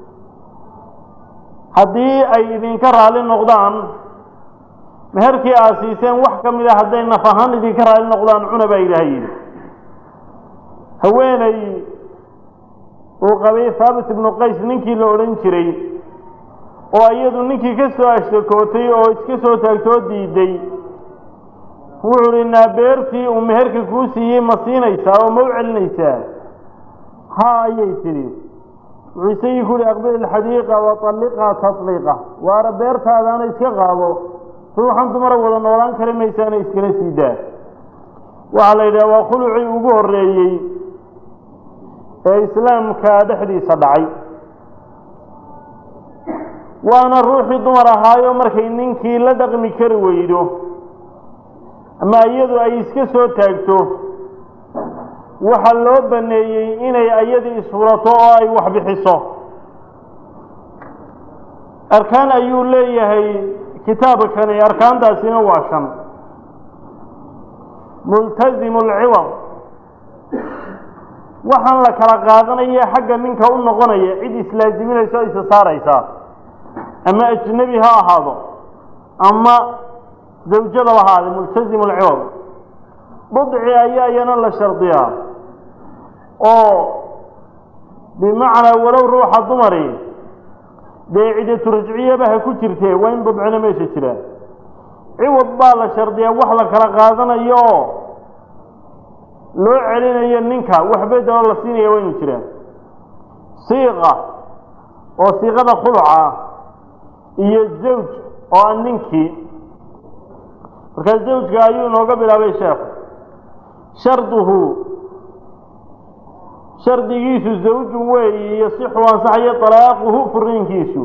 haddii ay idinka raali noqdaan meherkii aad siiseen wax ka mid a hadday naf ahaan idinka raali noqdaan cuna baa ilaahay yidhi haweeney uu qabay haabit ibnu qays ninkii la odhan jiray oo iyadu ninkii ka soo ashtakootay oo iska soo taagtoo diiday wuxuu hi naabeertii uu meherka kuu siiyey ma siinaysaa oo ma u celinaysaa haa ayay tidhi wuxuu isagii ku yihi aqbil ilxadiiqa wa talliqaa tatliiqa waara beertaadaana iska qaado ruuxan dumara wada noolaan kari maysaana iskala sii daa waxaa la yidhaha waa khulucii ugu horreeyey ee islaamka dhexdiisa dhacay waana ruuxii dumar ahaayo markay ninkii la dhaqmi kari weydo ama iyadu ay iska soo taagto waxaa loo baneeyey inay ayadii isfurato oo ay wax bixiso arkaan ayuu leeyahay kitaabkani arkaantaasina waa shan multazimu alciwad waxaan la kala qaadanaya xagga ninka u noqonaya cid islaaziminaysa o isa saaraysa ama ajnebi ha ahaado ama zawjadaba ahaade multazimu alciwad budci ayaa iyana la shardiyaa oo bimacnaa walow ruuxa dumari dee cidatu rajciyaba ha ku jirtee waa in budcina meesha jira ciwad baa la shardiyaa wax la kala qaadanayo oo loo celinayo ninka wax bedeloo la siinaya waa inu jiraan siiqa oo siiqada khuluca iyo zawj oo a ninkii markaa zawjka ayuu inooga bilaabay sheekhu sharduhu shardigiisu zawjun weeyi yasixu ansaxayo talaaquhu furiinkiisu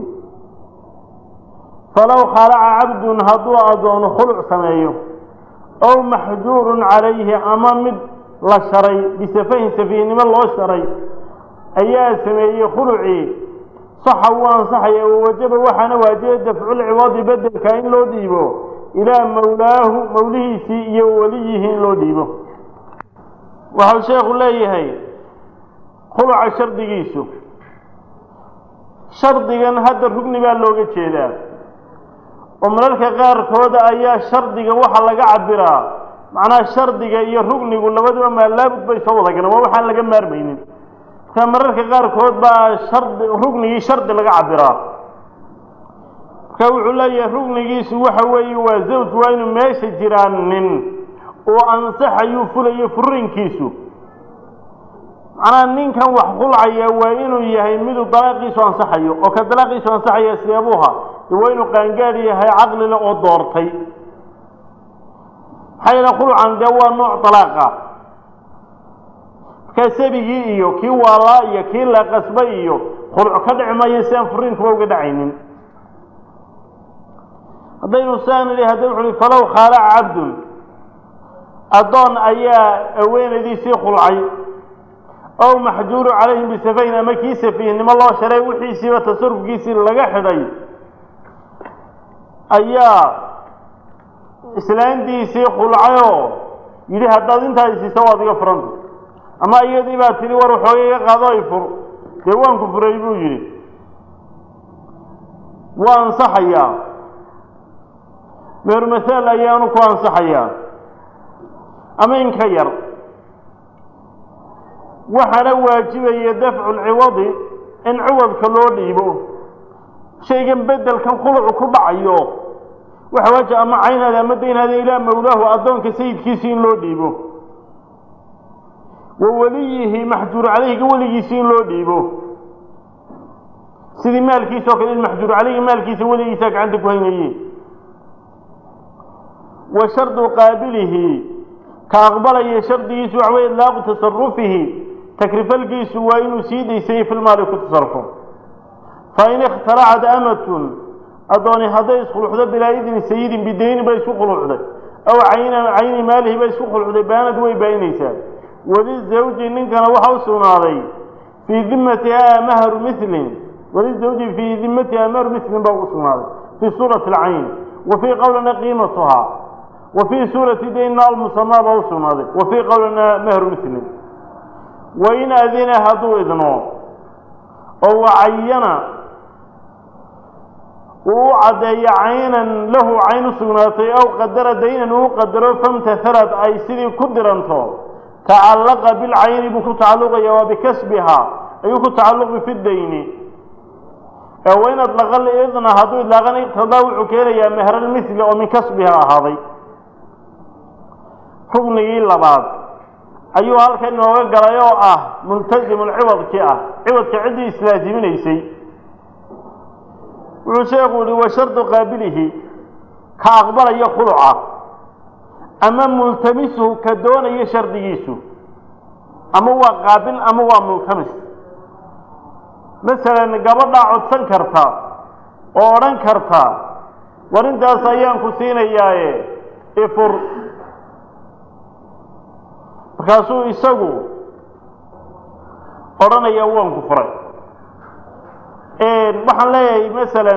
falow khalaca cabdun hadduu addoono khuluc sameeyo ow maxjuurun calayhi ama mid la sharay bisafahin safiihnimo loo sharay ayaa sameeyey khulucii saxa wuu ansaxaya wawajaba waxaana waajibay dafculciwadi bedelka in loo dhiibo ilaa mawlaahu mawlihiisii iyo weliyihi in loo dhiibo waxau sheekhu leeyahay khuluca shardigiisu shardigan hadda rugni baa looga jeedaa oo mararka qaarkooda ayaa shardiga waxa laga cabiraa macnaha shardiga iyo rugnigu labaduba maalaabud bay soo wada galeen waa waxaan laga maarmaynin marka mararka qaarkood baa shardi rugnigii shardi laga cabiraa marka wuxuu leeyahay rugnigiisu waxa weeye waa zawj waa inuu meesha jiraan nin oo ansaxayuu fulayo furinkiisu macnaha ninkan wax khulcaya waa inuu yahay miduu dalaaqiisu ansaxayo oo ka dalaaqiisu ansaxaya seebuha de waa inuu qaangaad yahay caqlile oo doortay maxaa yeele khulcan dee waa nooc dalaaqa markaa sabigii iyo kii waalaa iyo kii la qasbay iyo khulco ka dhici maayo si aan furiinkuba uga dhacaynin haddaynu saan idhi hadda wuxu uhi falow khaalaca cabdun addoon ayaa haweenaydiisii khulcay ow maxjuuru calayhim bisafayn ama kii safiihnimo loo sharay wixiisiiba tasarufkiisii laga xidhay ayaa islaantiisii khulcayoo yidhi haddaad intaa isiisa waad iga furanta ama iyadii baa tidhi war waxooga iga qaado ay fur dee waan ku furay buu yidhi waa ansaxayaa meerumahaal ayaanu ku ansaxayaa ama in ka yar waxaana waajibaya dafcu lciwadi in ciwadka loo dhiibo shaygan bedelkan khulucu ku dhacayo waxa waajib ama caynaada ama daynaada ilaa mawlaahu addoonka sayidkiisii in loo dhiibo wa weliyihi maxjuur calayhiga weligiisii in loo dhiibo sidii maalkiisa o kale in maxjuur calayhi maalkiisa weligiisaa gacanta ku haynaye wa shardu qaabilihi ka aqbalaya shardigiisu waxa wey idlaaqu tasarufihi takrifalkiisu waa inuu sii daysayey filmaali ku tasarufo fain ikhtalacat amatun addooni hadday iskhulucdo bilaa idni sayidin bidayni bay isku khulucday aw cayna cayni maalihi bay isku khulucday baanad way baayinaysaa walizawji ninkana waxa u sugnaaday fii dimatiha mahru milin walizawji fii dimatiha mahru milin baa u sugnaaday fii suurati alcayn wa fii qowlina qiimatuha wa fii suurati daynna almusamaa baa u sugnaaday wa fii qowlina mahru milin wain adina hadduu idno oo wacayana uu u caddeeyo caynan lahu cayn u sugnaatay aw qadara daynan uu qadaro famtahalad ay sidii ku diranto tacallaqa bilcayni buu ku tacalluqaya waa bikasbiha ayuu ku tacalluqi fi dayni ee wain adlaqa lidna hadduu idlaaqan iqtadaa wuxuu keenayaa mehralmithli oo min kasbiha ahaaday ruknigii labaad ayuu halkan inooga galay oo ah multasimulciwadkii ah ciwadka ciddii islaasiminaysay wuxuu sheekhu yihi wa shardu qaabilihi ka aqbalaya khuluca ama multamisuhu ka doonaya shardigiisu ama waa qaabil ama waa multamis masalan gabadhaa codsan karta oo odhan karta war intaas ayaan ku siinayaaye ifur markaasuu isagu odhanaya waan ku furay waxaan leeyahay masalan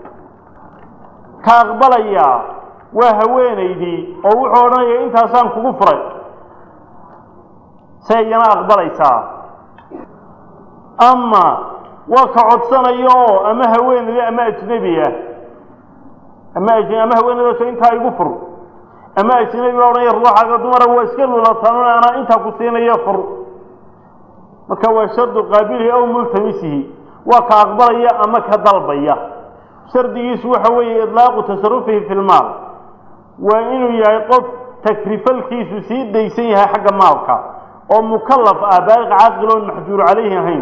ka aqbalaya waa haweenaydii oo wuxuu odhanaya intaasaan kugu furay se iyana aqbalaysaa ama waa ka codsanayo oo ama haweenaydi ama ajnebi ah ama aj ama haweenaydaasoo intaa igu fur ama ajnebi baa odhanaya ruuxaaga dumara waa iska lulataan anaa intaa ku siinaya fur marka waa shardu qaabilihi aw multamisihi waa ka aqbalaya ama ka dalbaya shardigiisu waxa weeye idlaaqu tasarufihi fi lmaal waa inuu yahay qof takrifalkiisu sii daysan yahay xagga maalka oo mukalaf ah baaliq caaqil oon maxjuur calayhi ahayn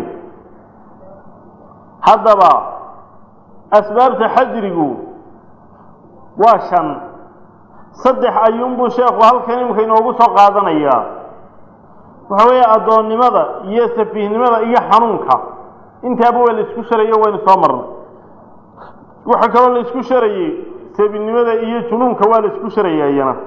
haddaba asbaabta xajrigu waa shan saddex ayuunbuu sheekhu halkan imika inoogu soo qaadanayaa waxa weeye addoonnimada iyo safiihnimada iyo xanuunka intaaba waa la isku sharayo waynu soo marnay waxaa kaloo la isku sharayey sabinimada iyo junuunka waa la isku sharaya iyana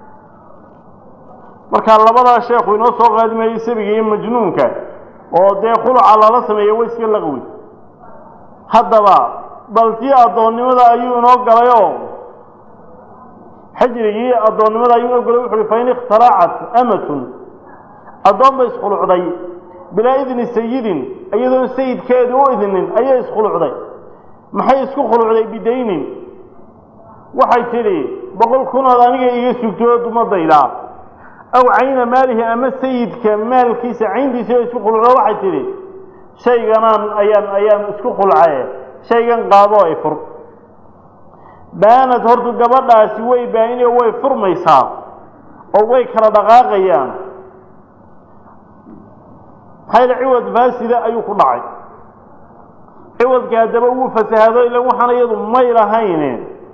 marka labadaa sheekhu inoo soo qaadimayey sabiga iyo majnuunka oo dee khuluca lala sameeya wa iska laqwi haddaba bal tii addoonnimada ayuu inoo galayoo xajrigii addoonnimada ayuu inoo galay wuxu uhi fain ikhtalacat amatun addoon bay iskhulucday bilaa idni sayidin iyadoon sayidkeedu u idnin ayay iskhulucday maxay isku khulucday bidaynin waxay tidhi boqol kunood aniga iga sugtoo dumadayda aw cayna maalihi ama sayidka maalkiisa cayntiisa isku khulucdo waxay tidhi shayganaan ayaan ayaan isku khulcaye shaygan qaadoo ay fur baanad hortu gabadhaasi way baayinio way furmaysaa oo way kala dhaqaaqayaan maxaa yale ciwad faasida ayuu ku dhacay ciwadka haddaba wuu fasahado ila waxaan iyadu may lahayne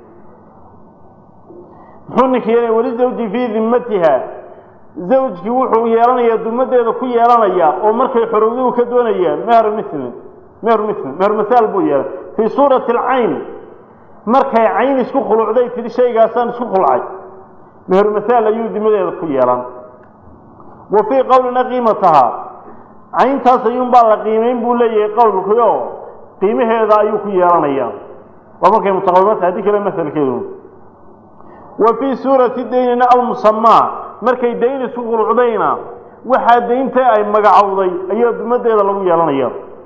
muxuu ninka yeelaya weli zawji fii dimmatiha zawjkii wuxuu yeelanayaa dumadeeda ku yeelanaya oo markay xorowduhu ka doonayaan mehru milin mehru milin mehru masaal buu yeelay fii suurati alcayn markay cayn isku khulucday tidhi shaygaasaan isku khulcay mehru masaal ayuu dimadeeda ku yeelan wa fii qowlina qiimataha cayntaas ayuunbaa la qiimeyn buu leeyahay qowlkii oo qiimaheeda ayuu ku yeelanaya waa markay mutaqawimata haddii kale masalkeedu wa fii suurati daynina almusamaa markay dayn isku qulucdayna waxaa daynta ay magacowday ayaa dumadeeda lagu yeelanaya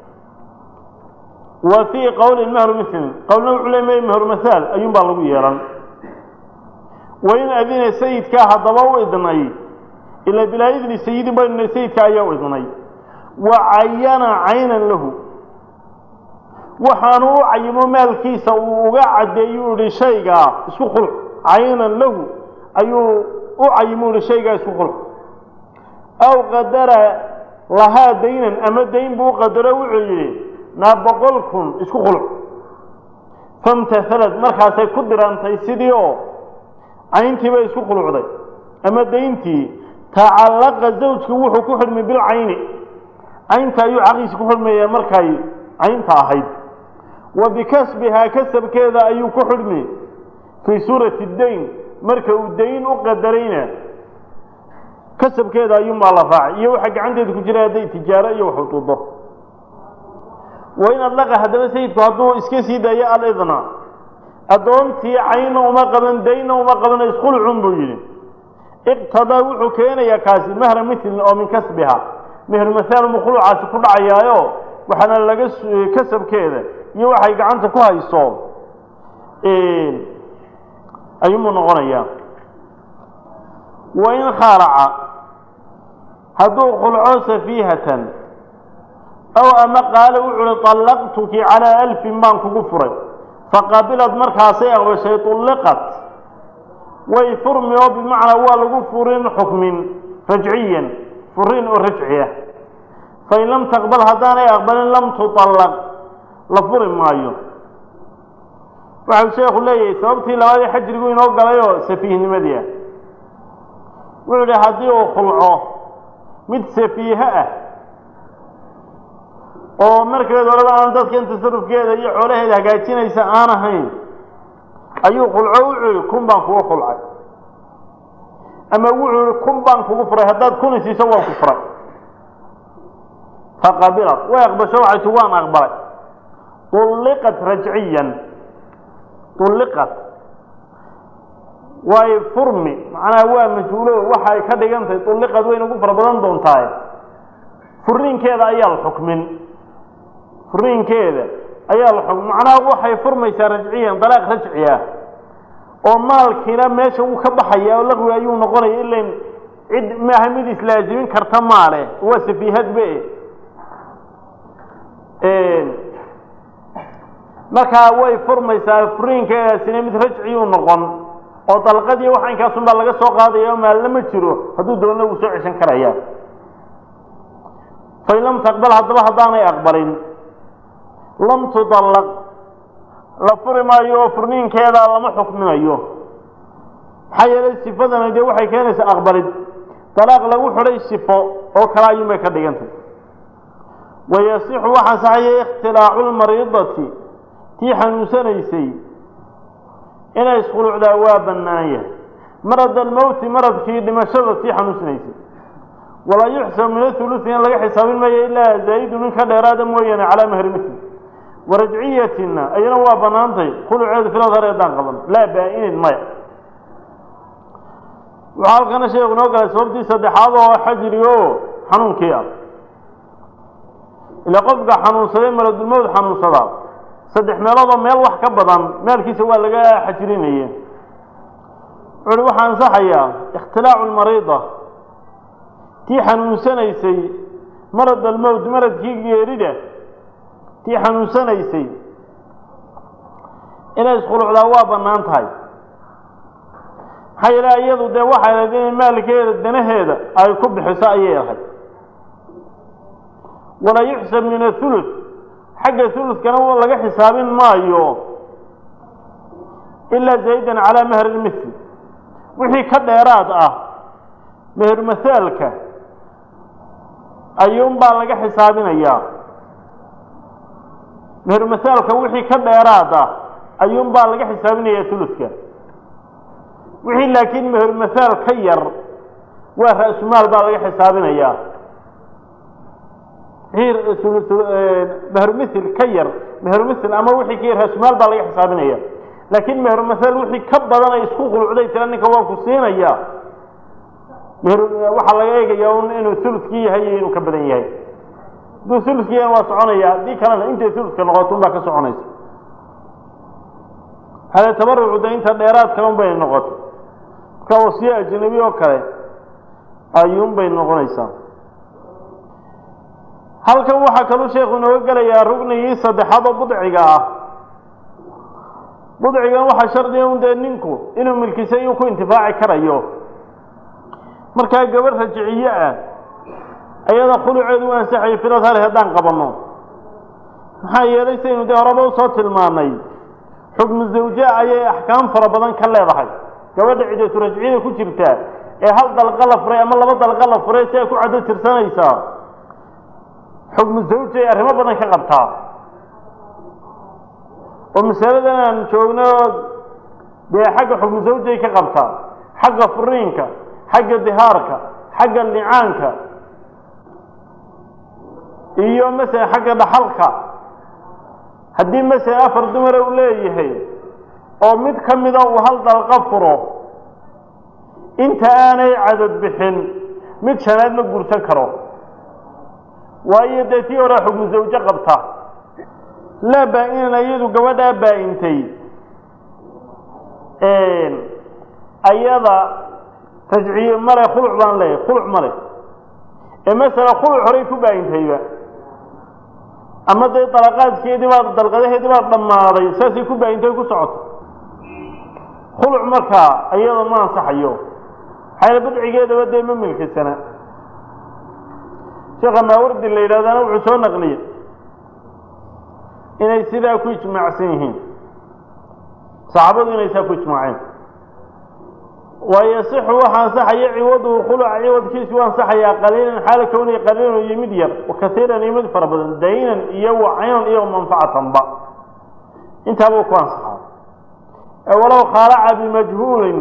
wa fii qowlin mehru milin qowlna wuxuu le may mehru masaal ayuunbaa lagu yeelan wain adina sayidkaa haddaba u idnay ilaa bilaa idni sayidin baynuna sayidka ayaa u idnay wa cayana caynan lahu waxaanu u cayimo maalkiisa uu uga caddeeyu ihi shaygaa isku khulc caynan lahu ayuu u cayimo ihi shaygaa isku khulc aw qadara lahaa daynan ama dayn buu qadaro wuxuu yidhi naa boqol kun isku khulc famtahalad markaasay ku dirantay sidii oo cayntii bay isku khulucday ama dayntii tacallaqa zawjku wuxuu ku xidhmay bilcayni caynta ayuu xaqiisa ku xidhmaya markay caynta ahayd wa bikasbihaa kasabkeeda ayuu ku xidhmi fii suurati dayn marka uu dayn u qadarayna kasabkeeda ayuunbaa la raacay iyo waxa gacanteeda ku jira hadday tijaaro iyo wax ududo wa in adlaqa haddaba sayidku hadduu iska sii daayo alidna addoontii cayna uma qaban daynna uma qabana iskhulcun buu yidhi iqtadaa wuxuu keenayaa kaasi mahra milin oo min kasbiha mehru masaal mu khulucaasi ku dhacayaayo waxaana laga kasabkeeda iyo waxay gacanta ku hayso ayuunbuu noqonayaa wain khaalaca hadduu khulco safiihatan aw ama qaala wuxuu uhi طallaqtuki calaa alfin baan kugu furay faqabilad markaasay aqbashay طulliqat way furmi oo bimacnaa waa lagu furin xukmin rajciyan furin oo rajci ah fain lam taqbal haddaanay aqbalin lam tuطallaq la furi maayo waxau sheekhu leeyahay sababtii labaadii xajrigu inoo galayoo safiihnimadii ah wuxuu idhi haddii uu khulco mid safiihe ah oo markeed horeba aan dadkan tasarufkeeda iyo xoolaheeda hagaajinaysa aan ahayn ayuu khulco wuxuu yihi kun baan kugu khulcay ama wuxuu yihi kun baan kugu furay haddaad kun isiiso waan ku furay faqabilad way aqbasho waxay ti waan aqbalay ulliqat rajciyan ulliqat way furmi macnaha waa majhuulo waxa ay ka dhigan tahay ulliqad wayna ugu fara badan doontaaye furiinkeeda ayaa la xukmin furiinkeeda ayaa la xukmin macnaha waxay furmaysaa rajciyan dalaaq rajci ah oo maalkiina meesha wuu ka baxaya oo laqwi ayuu noqonaya ilan cid maaha mid islaazimin karta maale waa safiihadbe markaa way furmaysaa furiinkeedaasina mid rajciyuu noqon oo dalqadii waxa inkaasun baa laga soo qaadaya oo maalna ma jiro hadduu doonna wuu soo ceshan karaya fain lam taqbal haddaba haddaanay aqbalin lam tudallaq la furi maayo oo furniinkeeda lama xukminayo maxaa yeelay sifadana dee waxay keenaysaa aqbalid dalaaq lagu xidhay sifo oo kale ayuun bay ka dhigantay wayasixu waxaa saxaya ikhtilaacu lmariidati tii xanuunsanaysay inay iskhulucdaa waa bannaan yahay marad almowti maradkii dhimashada tii xanuunsanaysay walaa yuxsab min athulusi in laga xisaabin maayo ilaa zaa'idu min ka dheeraada mooyaane calaa mahri misli warajciyatina ayana waa bannaantay khuluceedu filadhar eedaan qaban laa baa-inin maya waxaa halkana sheekhu inoo galay sababtii saddexaad oo xajriga oo xanuunkii ah ilaa qofka xanuunsaday maladulmowd xanuunsadaa saddex meeloodoo meel wax ka badan meelkiisa waa laga xajrinaya wuxu uhi waxaa ansaxayaa ikhtilaacu lmariida tii xanuunsanaysay marad almowt maradkii geerida tii xanuunsanaysay inay iskhulucdaa waa bannaan tahay maxaa yeele iyadu dee waxay ahayd inay maalkeeda danaheeda ay ku bixiso ayay ahayd walaa yuxsab min athuluth xagga thuluskana laga xisaabin maayo ilaa zaydan calaa mahri lmithl wixii ka dheeraad ah mehermasaalka ayuunbaa laga xisaabinayaa mehermasaalka wixii ka dheeraad ah ayuunbaa laga xisaabinayaa thuluska wixii laakiin mehermasaal ka yar waa ra-sumaal baa laga xisaabinayaa mehermithil ka yar mehermithil ama wixii ka yar ra-sumaal baa laga xisaabinaya laakiin mehermasal wixii ka badan ay isku khulucday tira ninka waa ku siinaya waxaa laga eegaya un inuu thuluskii yahay iyo inuu ka badan yahay hadduu thuluskii yahay waa soconaya haddii kalena intay thuluska noqoto un baa ka soconaysa hade tabarucu de inta dheeraadka un bay noqoto marka wasiye ajnabi oo kale ayuun bay noqonaysaa halkan waxaa kaluu sheekhu inooga gelayaa rugnigii saddexaad oo budciga ah budcigan waxaa shardiga un dee ninku inuu milkisa iyuu ku intifaaci karayo markaa gabadh rajiciye ah ayada khuluceedu u ansaxayo filad hale haddaan qabanno maxaa yeelay saynu dee horeba usoo tilmaanay xukmu zawja ayay axkaam fara badan ka leedahay gabadha cidatu rajciyada ku jirta ee hal dalqa la furay ama laba dalqa la furay si ay ku caddo tirsanaysaa xukmu zawja ay arrimo badan ka qabtaa oo masaladan aan joogno dee xagga xukmu zawjay ka qabtaa xagga furiinka xagga dihaarka xagga licaanka iyo masala xagga dhaxalka haddii masala afar dumara uu leeyahay oo mid ka mida uu hal dalqa furo inta aanay cadad bixin mid shanaad ma guursan karo waayo dee tii horea xukmu zawjo qabta laa baa-inan iyadu gabadhaa baa-intay ayada rajciye male khuluc baan leeyahay khuluc male ee masala khuluc horay ku baa-intayba ama dee dalaqaadkeedii baa dalqadaheedii baa dhammaaday saasay ku baa-intay ku socoto khuluc markaa iyada ma ansaxayo maxayna budcigeedaba dee ma milkisana sheekha maawardi la yidhahdana wuxuu soo naqliyey inay sidaa ku ijmaacsan yihiin saxaabadu inay saa ku ijmaaceen wayasixu waxa ansaxaya ciwaduhu khuluca ciwadkiisu u ansaxayaa qaliilan xaala kowniya qaliilan iyo mid yar wakaiiran iyo mid fara badan daynan iyo wacaynan iyo manfacatanba intaabuu ku ansaxaa walow khaalaca bimajhuulin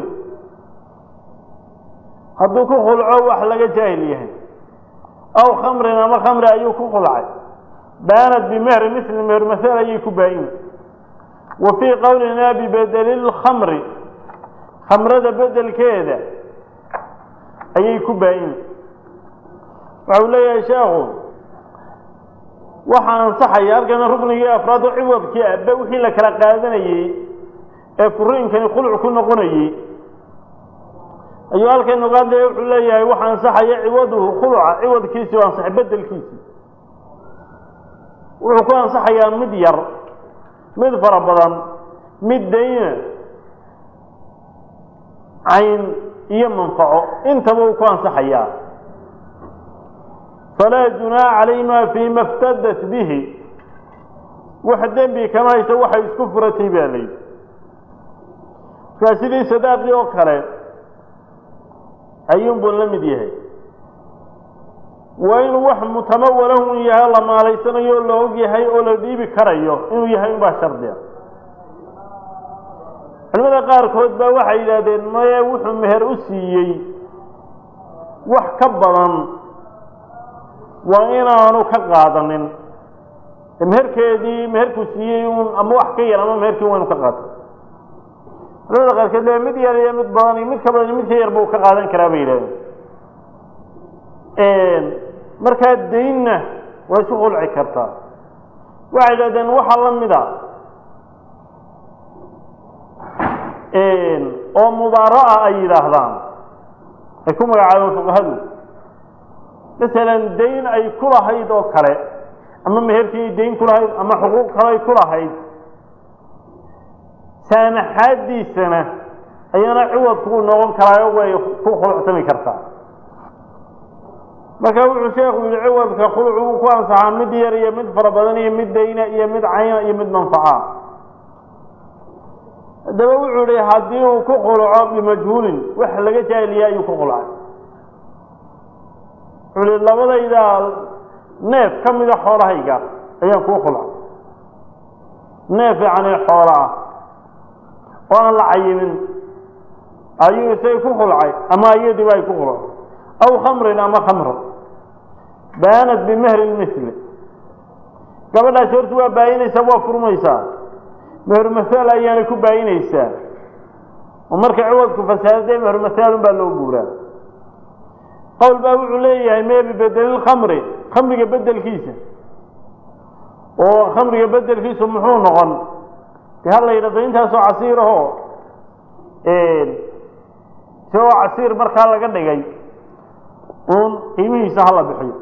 hadduu ku khulco wax laga jaahil yahay aw khamrin ama khamri ayuu ku khulcay baanad bimehri misli meher masal ayay ku baa-in wa fii qowlina bibedeli lkhamri khamrada bedelkeeda ayay ku baa-in waxau leeyahay sheekhu waxaa ansaxaya halkana ruknigii afraad oo ciwadkii aba wixii la kala qaadanayey ee furiinkani khuluc ku noqonayey ayuu halkan ogaadaya wuxuu leeyahay waxa ansaxaya ciwaduhu khuluca ciwadkiisi o ansaxay bedelkiisi wuxuu ku ansaxayaa mid yar mid fara badan mid dayna cayn iyo manfaco intaba uu ku ansaxayaa falaa junaaha calayhima fiima iftadat bihi wax dembi kama hayso waxay isku furatay baa layidhi markaa sidii sadaaqii oo kale ayuunbuu la mid yahay waa inuu wax mutamawalahun yahay la maalaysanayo oo la og yahay oo la dhiibi karayo inuu yahay unbaa shardiga culimada qaarkood baa waxay yidhaahdeen maye wuxuu meher u siiyey wax ka badan waa inaanu ka qaadanin meherkeedii meherkuu siiyey un ama wax ka yar ama meherkii waa inu ka qaato culimada qaarkood le mid yar iyo mid badan iyo mid ka badan iyo mid ka yarba uu ka qaadan karaa bay yidhahdeen markaa daynna waa isu qulci kartaa waxay yidhahdeen waxaa la mida oo mubaara'a ay yidhaahdaan ay ku magacaabeen fuqahadu masalan dayn ay ku lahayd oo kale ama meherkii ay dayn ku lahayd ama xuquuq kale ay ku lahayd saanaxaadiisana ayana ciwadku uu noqon karaayo way ku khuluctami kartaa marka wuxuu sheekhu yihi ciwadka khuluc uu ku ansaxaa mid yar iyo mid fara badan iyo mid dayna iyo mid cayna iyo mid manfaca haddaba wuxuu yihi haddii uu ku khuluco bimajhuulin wax laga jaahiliya ayuu ku khulcay wuxuu yihi labadayda neef ka mida xoolahayga ayaan kuu khulcay neef yacni xoolo ah oo aan la cayimin ayuu isay ku khulcay ama iyadiiba ay ku khulcay aw khamrin ama khamro baanat bimehri lmisli gabadhaasi horta waa baayinaysaa waa furmaysaa meher masaal ayaanay ku baayinaysaa oo marka ciwadku fasaadadee meher masaalun baa loo guuraa qowl baa wuxuu leeyahay mee bibedelilkhamri khamriga bedelkiisa oo khamriga bedelkiisu muxuu noqon de ha la yidhahdo intaasoo casiir ahoo isagoo casiir markaa laga dhigay uun qiimihiisa hala bixiyo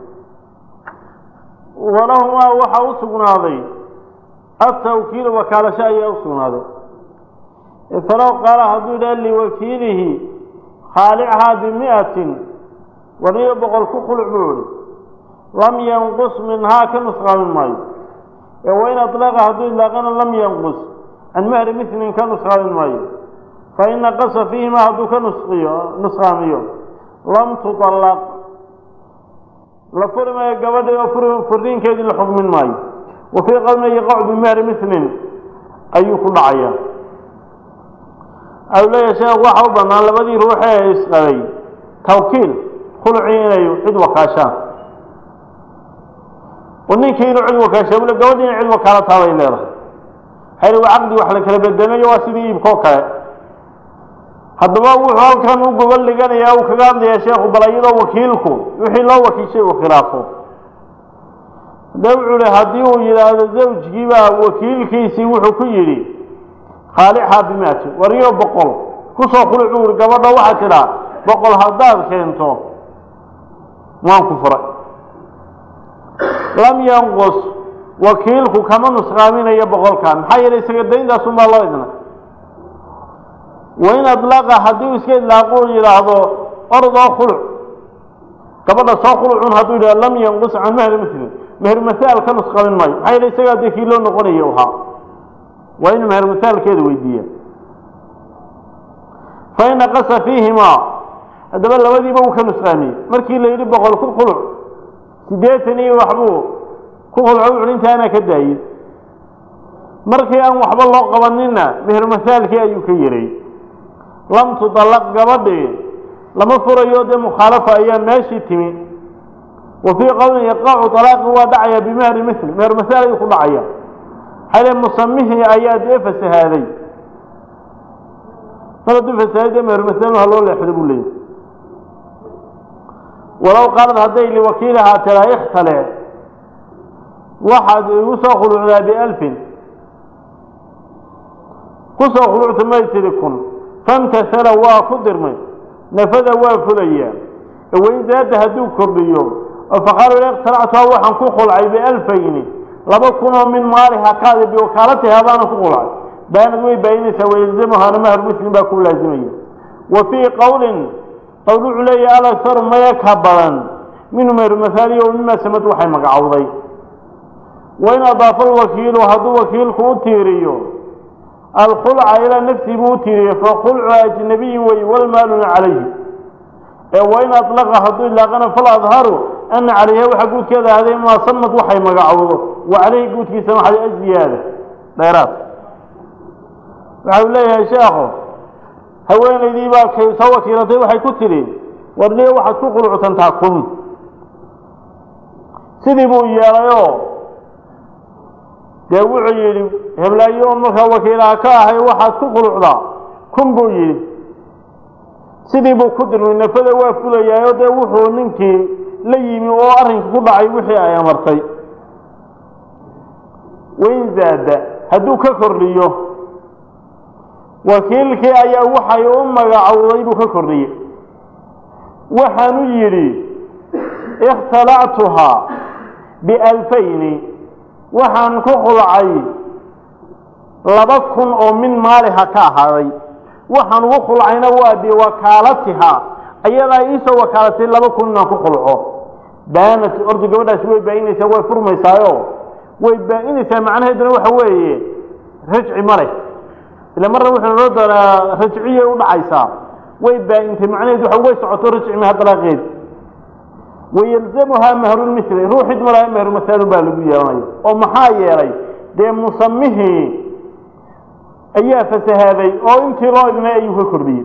walahumaa waxaa u sugnaaday atawkiilu wakaalasho ayaa u sugnaaday falow qaala hadduu yidhaha liwakiilihi khaalichaa bimi'atin waniyo boqol ku khuluc buu yihi lam yanqus minhaa ka nusqaamin maayo ee wain aطlaqa hadduu idlaaqana lam yanqus can mahri milin ka nusqaamin maayo fain naqasa fiihima hadduu ka nusqiyo nusqaamiyo lam tuطallaq la furi maayo gabadhi oo furiinkeedii la xukmin maayo wa fii qowlina yaqacu bimahri milin ayuu ku dhacaya au leeyahay sheekh waxa u bannaan labadii ruuxe ee isqabay tawkiil khulucii inay cid wakaashaan oo ninkii inuu cid wakaasha ule gabadhi inay cid wakaala taabay leedahay hayr waa caqdi wax la kala bedelayo waa sidii iibkoo kale haddaba wuxuu halkan u gobol dhiganayaa uu kaga hadlayaa sheekhu bal iyadoo wakiilku wixii loo wakiishay uu khilaafo de wuxuu hi haddii uu yidhaahdo zawjkiibaa wakiilkiisii wuxuu ku yidhi khaalixhaa bimaati wariyo boqol kusoo khuluc buu yihi gabadha waxaa tidhaa boqol haddaad keento waan ku furay lam yanqus wakiilku kama nusqaaminayo boqolkan maxaa yeelay isaga dayntaasunbaa loo idnay wain adlaqa haddii uu iska idlaaqu yidhaahdo ordoo khuluc gabadha soo khulucun hadduu yidhahdo lam yanqus can mahri muslim meher masaal ka nusqamin maayo maxaa yeele isagaa dee kii loo noqonayo ahaa waa inuu meher masaalkeeda weydiiya fain naqasa fiihimaa haddaba labadiiba uu ka nusqaamiyey markii la yidhi boqol ku khuluc siddeetan iyo waxbuu ku khulco wuxuhi intaanaa ka daayey markii aan waxba loo qabaninna meher masaalkii ayuu ka yeray lam tudallaq gabadhii lama furayo dee mukhaalafa ayaa meeshii timi wa fii qowlin yaqacu talaaqi waa dhacaya bimahri misli meher masaal ayuu ku dhacaya xale musamihii ayaa dee fasahaaday mar hadduu fasahaaday dee meher masaal ha loo leexdo buu leeyahy walow qaalad hadday liwakiilihaa tiraa ikhtale waxaad igu soo khulucdaa bialfin kusoo khulucta may tidhi kun famtasala waa ku dirmay nafada waa fulayaa wain zaada hadduu kordhiyo oo faqaala ikhtalactuha waxaan ku khulcay bialfayni laba kunoo min maaliha kaadi biwakaalatiha baana ku khulcay baanad way baayinaysaa wayalzamuhaana mahru muslim baa ku laazimaya wa fii qowlin qowl wuxuu leeyahay alakharu maya ka badan minhu meheru mahaaliya o mima samad waxay magacowday wain adaafa alwakiilu hadduu wakiilku u tiiriyo alkhulca ilaa nafsii buu u tiiriyey fakhulcu ajnabiyi wey walmaaluna calayhi ee wain alaqa hadduu ilaaqana faladharu ana calayha waxaa guudkeeda ahday maa samad waxay magacowdo wa calayhi guudkiisa maxay aziyaada dheeraad waxa uu leeyahay sheekhu haweenaydii baa kay soo wakiilatay waxay ku tidhi warniyo waxaad ku qulucsantaa kun sidii buu yeelayoo dee wuxuu yidhi heblaayo un markaa wakiilaha ka ahay waxaad ku qulucdaa kun buu yidhi sidii buu ku dirmay nafada waa fulayaayo dee wuxuu ninkii la yimi oo arrinka ku dhacay wixii ay amartay wain zaada hadduu ka kordhiyo wakiilkii ayaa waxay u magacowday buu ka kordhiyey waxaanu yidhi ikhtalactuhaa bialfayni waxaan ku khulcay laba kun oo min maaliha ka ahaaday waxaan ugu khulcayna waa biwakaalatiha ayadaa iisoo wakaalatay laba kun inaan ku khulco baanat orda gabadhaasi way baa-inaysaa way furmaysaayo way baa-inaysaa macnaheeduna waxa weeye rajci ma leh ila marna wuxuu noo doonaa rajciyay u dhacaysaa way baa-intay macnaheedu waxa way socoto rajci maha dalaaqeed wayalzamuhaa mahrulmithli ruuxid malaha mahrumahaalun baa lagu yeelanaya oo maxaa yeelay dee musamihii ayaa fasahaaday oo intii loo idmay ayuu ka kordhiyey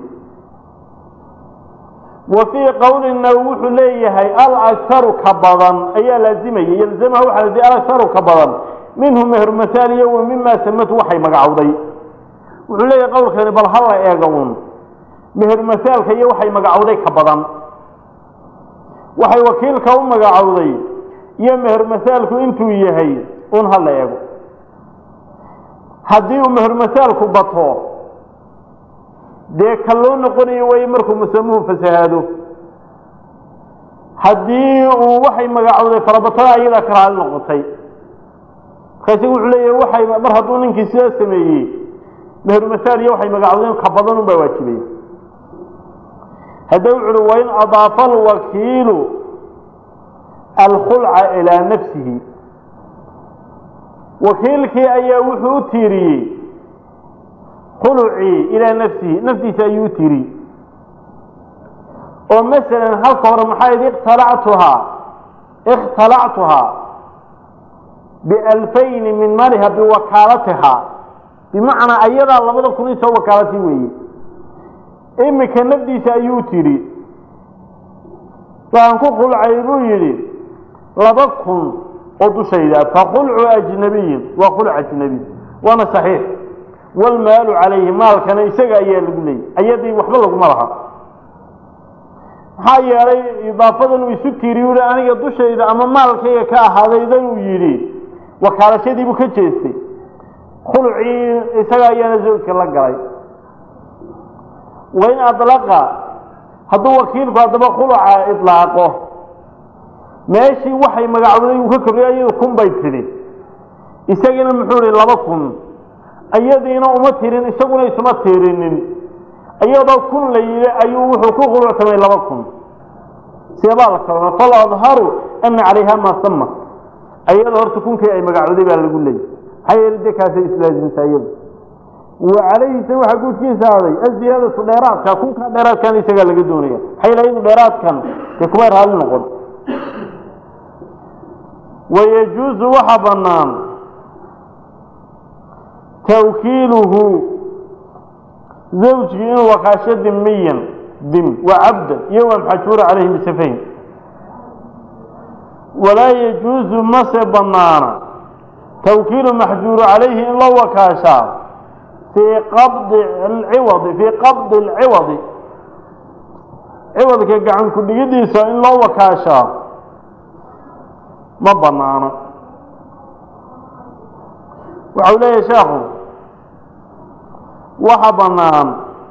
wa fii qowlina wuxuu leeyahay alakharu ka badan ayaa laazimaya yalzamaha waxaa laazimay alakharu ka badan minhu mehrumataal iyo wa mimaa samatu waxay magacowday wuxuu leeyahay qowlkani bal hala eega un mehermasaalka iyo waxay magacowday ka badan waxay wakiilka u magacowday iyo mehermasaalku intuu yahay un hala eego haddii uu mehermasaalku bato dee ka loo noqonayo way markuu musamuhu fasahaado haddii uu waxay magacowday farabatada ayadaa ka raali noqotay markaasi wuxuu leeyahay waxay mar hadduu ninkii sidaa sameeyey mehermasaal iyo waxay magacowdeen ka badan un baa waajibaya hadda wuxu uhi wain adaafa alwakiilu alkhulca ilaa nafsihi wakiilkii ayaa wuxuu u tiiriyey khulucii ilaa nafsihi naftiisa ayuu u tiiriyey oo masalan halka hore maxaa yidhi ikhtalactuhaa ikhtalactuhaa bialfayni min maliha biwakaalatihaa bimacnaa ayadaa labada kun isoo wakaalatay weeye imika nafdiisa ayuu tidhi waxaan ku khulcay buu yidhi laba kun oo dushayda fakhulcu ajnabiyin waa khulc ajnabiy waana saxiix waalmaalu calayhi maalkana isaga ayaa lagu leeyay ayadii waxba laguma laha maxaa yeelay idaafadan uu isu tiiriy uhi aniga dushayda ama maalkayga ka ahaadaydan uu yidhi wakaalashadiibuu ka jeestay khulcii isaga ayaana zawjka la galay wain adlaqa hadduu wakiilku haddaba khuluca idlaaqo meeshii waxay magacowday uu ka korriyay ayadu kun bay tidhi isagiina muxuu ihi laba kun ayadiina uma tirin isaguna isuma tirinin iyadoo kun la yidhi ayuu wuxuu ku khulucsamay laba kun seebaa la kalona fal adharu ana calayha maa sama ayada horta kunkii ay magacowday baa lagu leeyay maxaa yeele dee kaasay islaasimta iyadu wa calayhisa waxaa guudkiisa aaday aziyaadatu dheeraadka kunkaa dheeraadkan isagaa laga doonaya maxaa yeele iyadu dheeraadkan dee kumay raali noqon wayajuusu waxa bannaan tawkiiluhu zawjkii inuu wakaasho dimiyan dim wa cabdan iyo wa maxajuura calayhi bisafayn walaa yajuusu mase bannaana tawkiilu maxjuuru calayhi in loo wakaashaa fii qabdi alciwadi fii qabdi alciwadi ciwadka gacan ku dhigidiisa in loo wakaashaa ma bannaano waxau leeyahay sheekhu waxa bannaan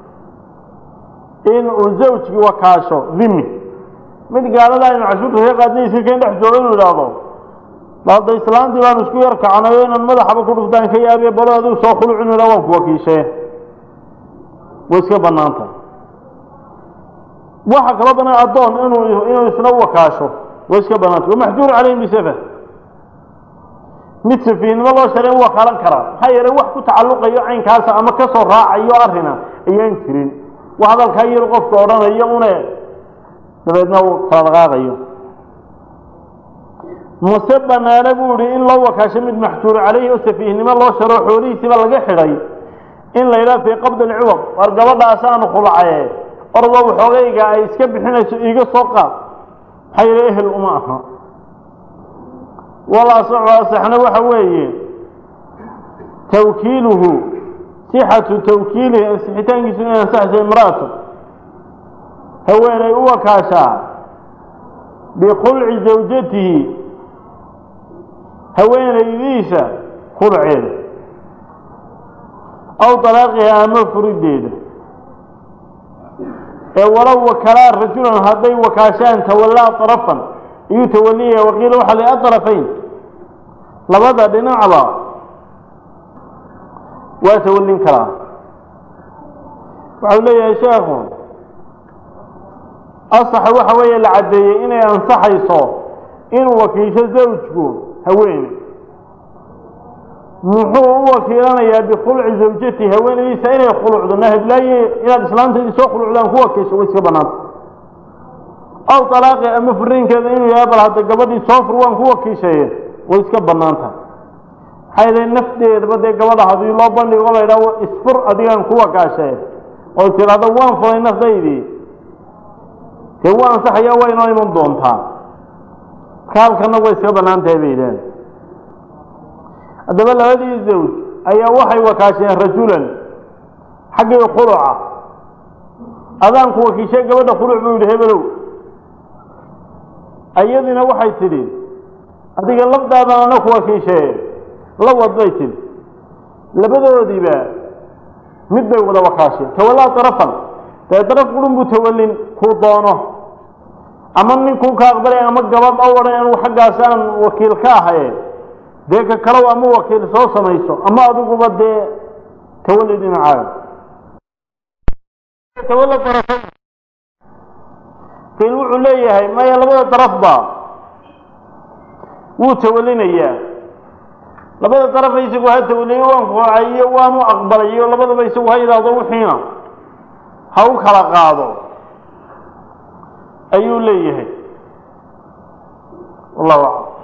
in uu zawjkii wakaasho dhimi mid gaalada aynu cashuurta ka qaadnay iska keen dhex joogo inuu idhaahdo balda islaantii baanu isku yar kacnay oo inaan madaxaba ku dhuftaan ka yaabiye balo adigu soo khulucin ila waan ku wakiishee way iska bannaanta waxa kala banaan addoon inuu inuu isna wakaasho way iska bannaanta wamaxjuur calayhim bisafa mid safiihnimo loo sharay u wakaalan karaa maxaa yeelay wax ku tacalluqayo caynkaasa ama ka soo raacayo arrina ayaan jirin wax hadalkaa yar qofka odhanayo une dabeedna uu kala dhaqaaqayo mase banaana buu ihi in loo wakaasho mid maxjuur calayhi oo safiihnimo loo sharo xoolihiisiiba laga xidhay in la yidhaha fii qabdi alciwad war gabadhaasaanu khulacaye ordoo waxoogayga ay iska bixinayso iiga soo qaad maxaa yeele ehel uma aha walasaxu asaxna waxa weeye tawkiiluhu sixatu tawkiilihi ansixitaankiisu inay ansaxayso imra'atu haweenay u wakaashaa bikhulci zawjatihi haweenaydiisa khulceeda aw dalaaqiha ama furideeda ee walow wakalaa rajulan hadday wakaashaan tawallaa طarafan iyuu tawaliyaya waqiila waxaa la aطrafayn labada dhinacba waa tawalin karaa waxau leeyahay sheekhu asaxa waxa weeye la caddeeyey inay ansaxayso inuu wakiisho zawjku haweene muxuu u wakiilanayaa bikhulci zawjati haweenaydiisa inay khulucdo nahablaaye inaad islaamtaydii soo khulucdaan ku wakiisho way iska bannaanta aw talaaqi ama furiinkeeda inuu yahay bal hadda gabadhii soo fur waan ku wakiishaye way iska bannaan tahay maxaa yeele nafteedaba dee gabadha haddii loo bandhigo la yidhaho isfur adigaan ku wakaashaye oo tidhaahdo waan furay nafdaydii dee waa ansaxayaa waa inoo iman doontaa marka halkana way iska bannaan tahay bay yidhaaheen haddaba labadii zawj ayaa waxay wakaasheen rajulan xaggii khuluca adaanku wakiishay gabadha khuluc buu yidhi hebelow iyadina waxay tidhi adiga lafdaadan ana ku wakiishee la wad bay tidhi labadoodiiba mid bay wada wakaasheen tawallaa darafan dee daraf qurun buu tawallin kuu doono ama ninkuu ka aqbalay ama gabadh o odhan anugu xaggaas aan wakiil ka ahaye dee ka kalow ama wakiil soo samayso ama adiguba dee tawalli dhinacaaga tawalla darafan kain wuxuu leeyahay maya labada darafba wuu tawallinayaa labada darafa isagu ha tawaliyo waan kuhacay iyo waanu aqbalay iyo labadaba isagu ha yidhaahdo wixiina ha u kala qaado ayuu leeyahay wallahu aclam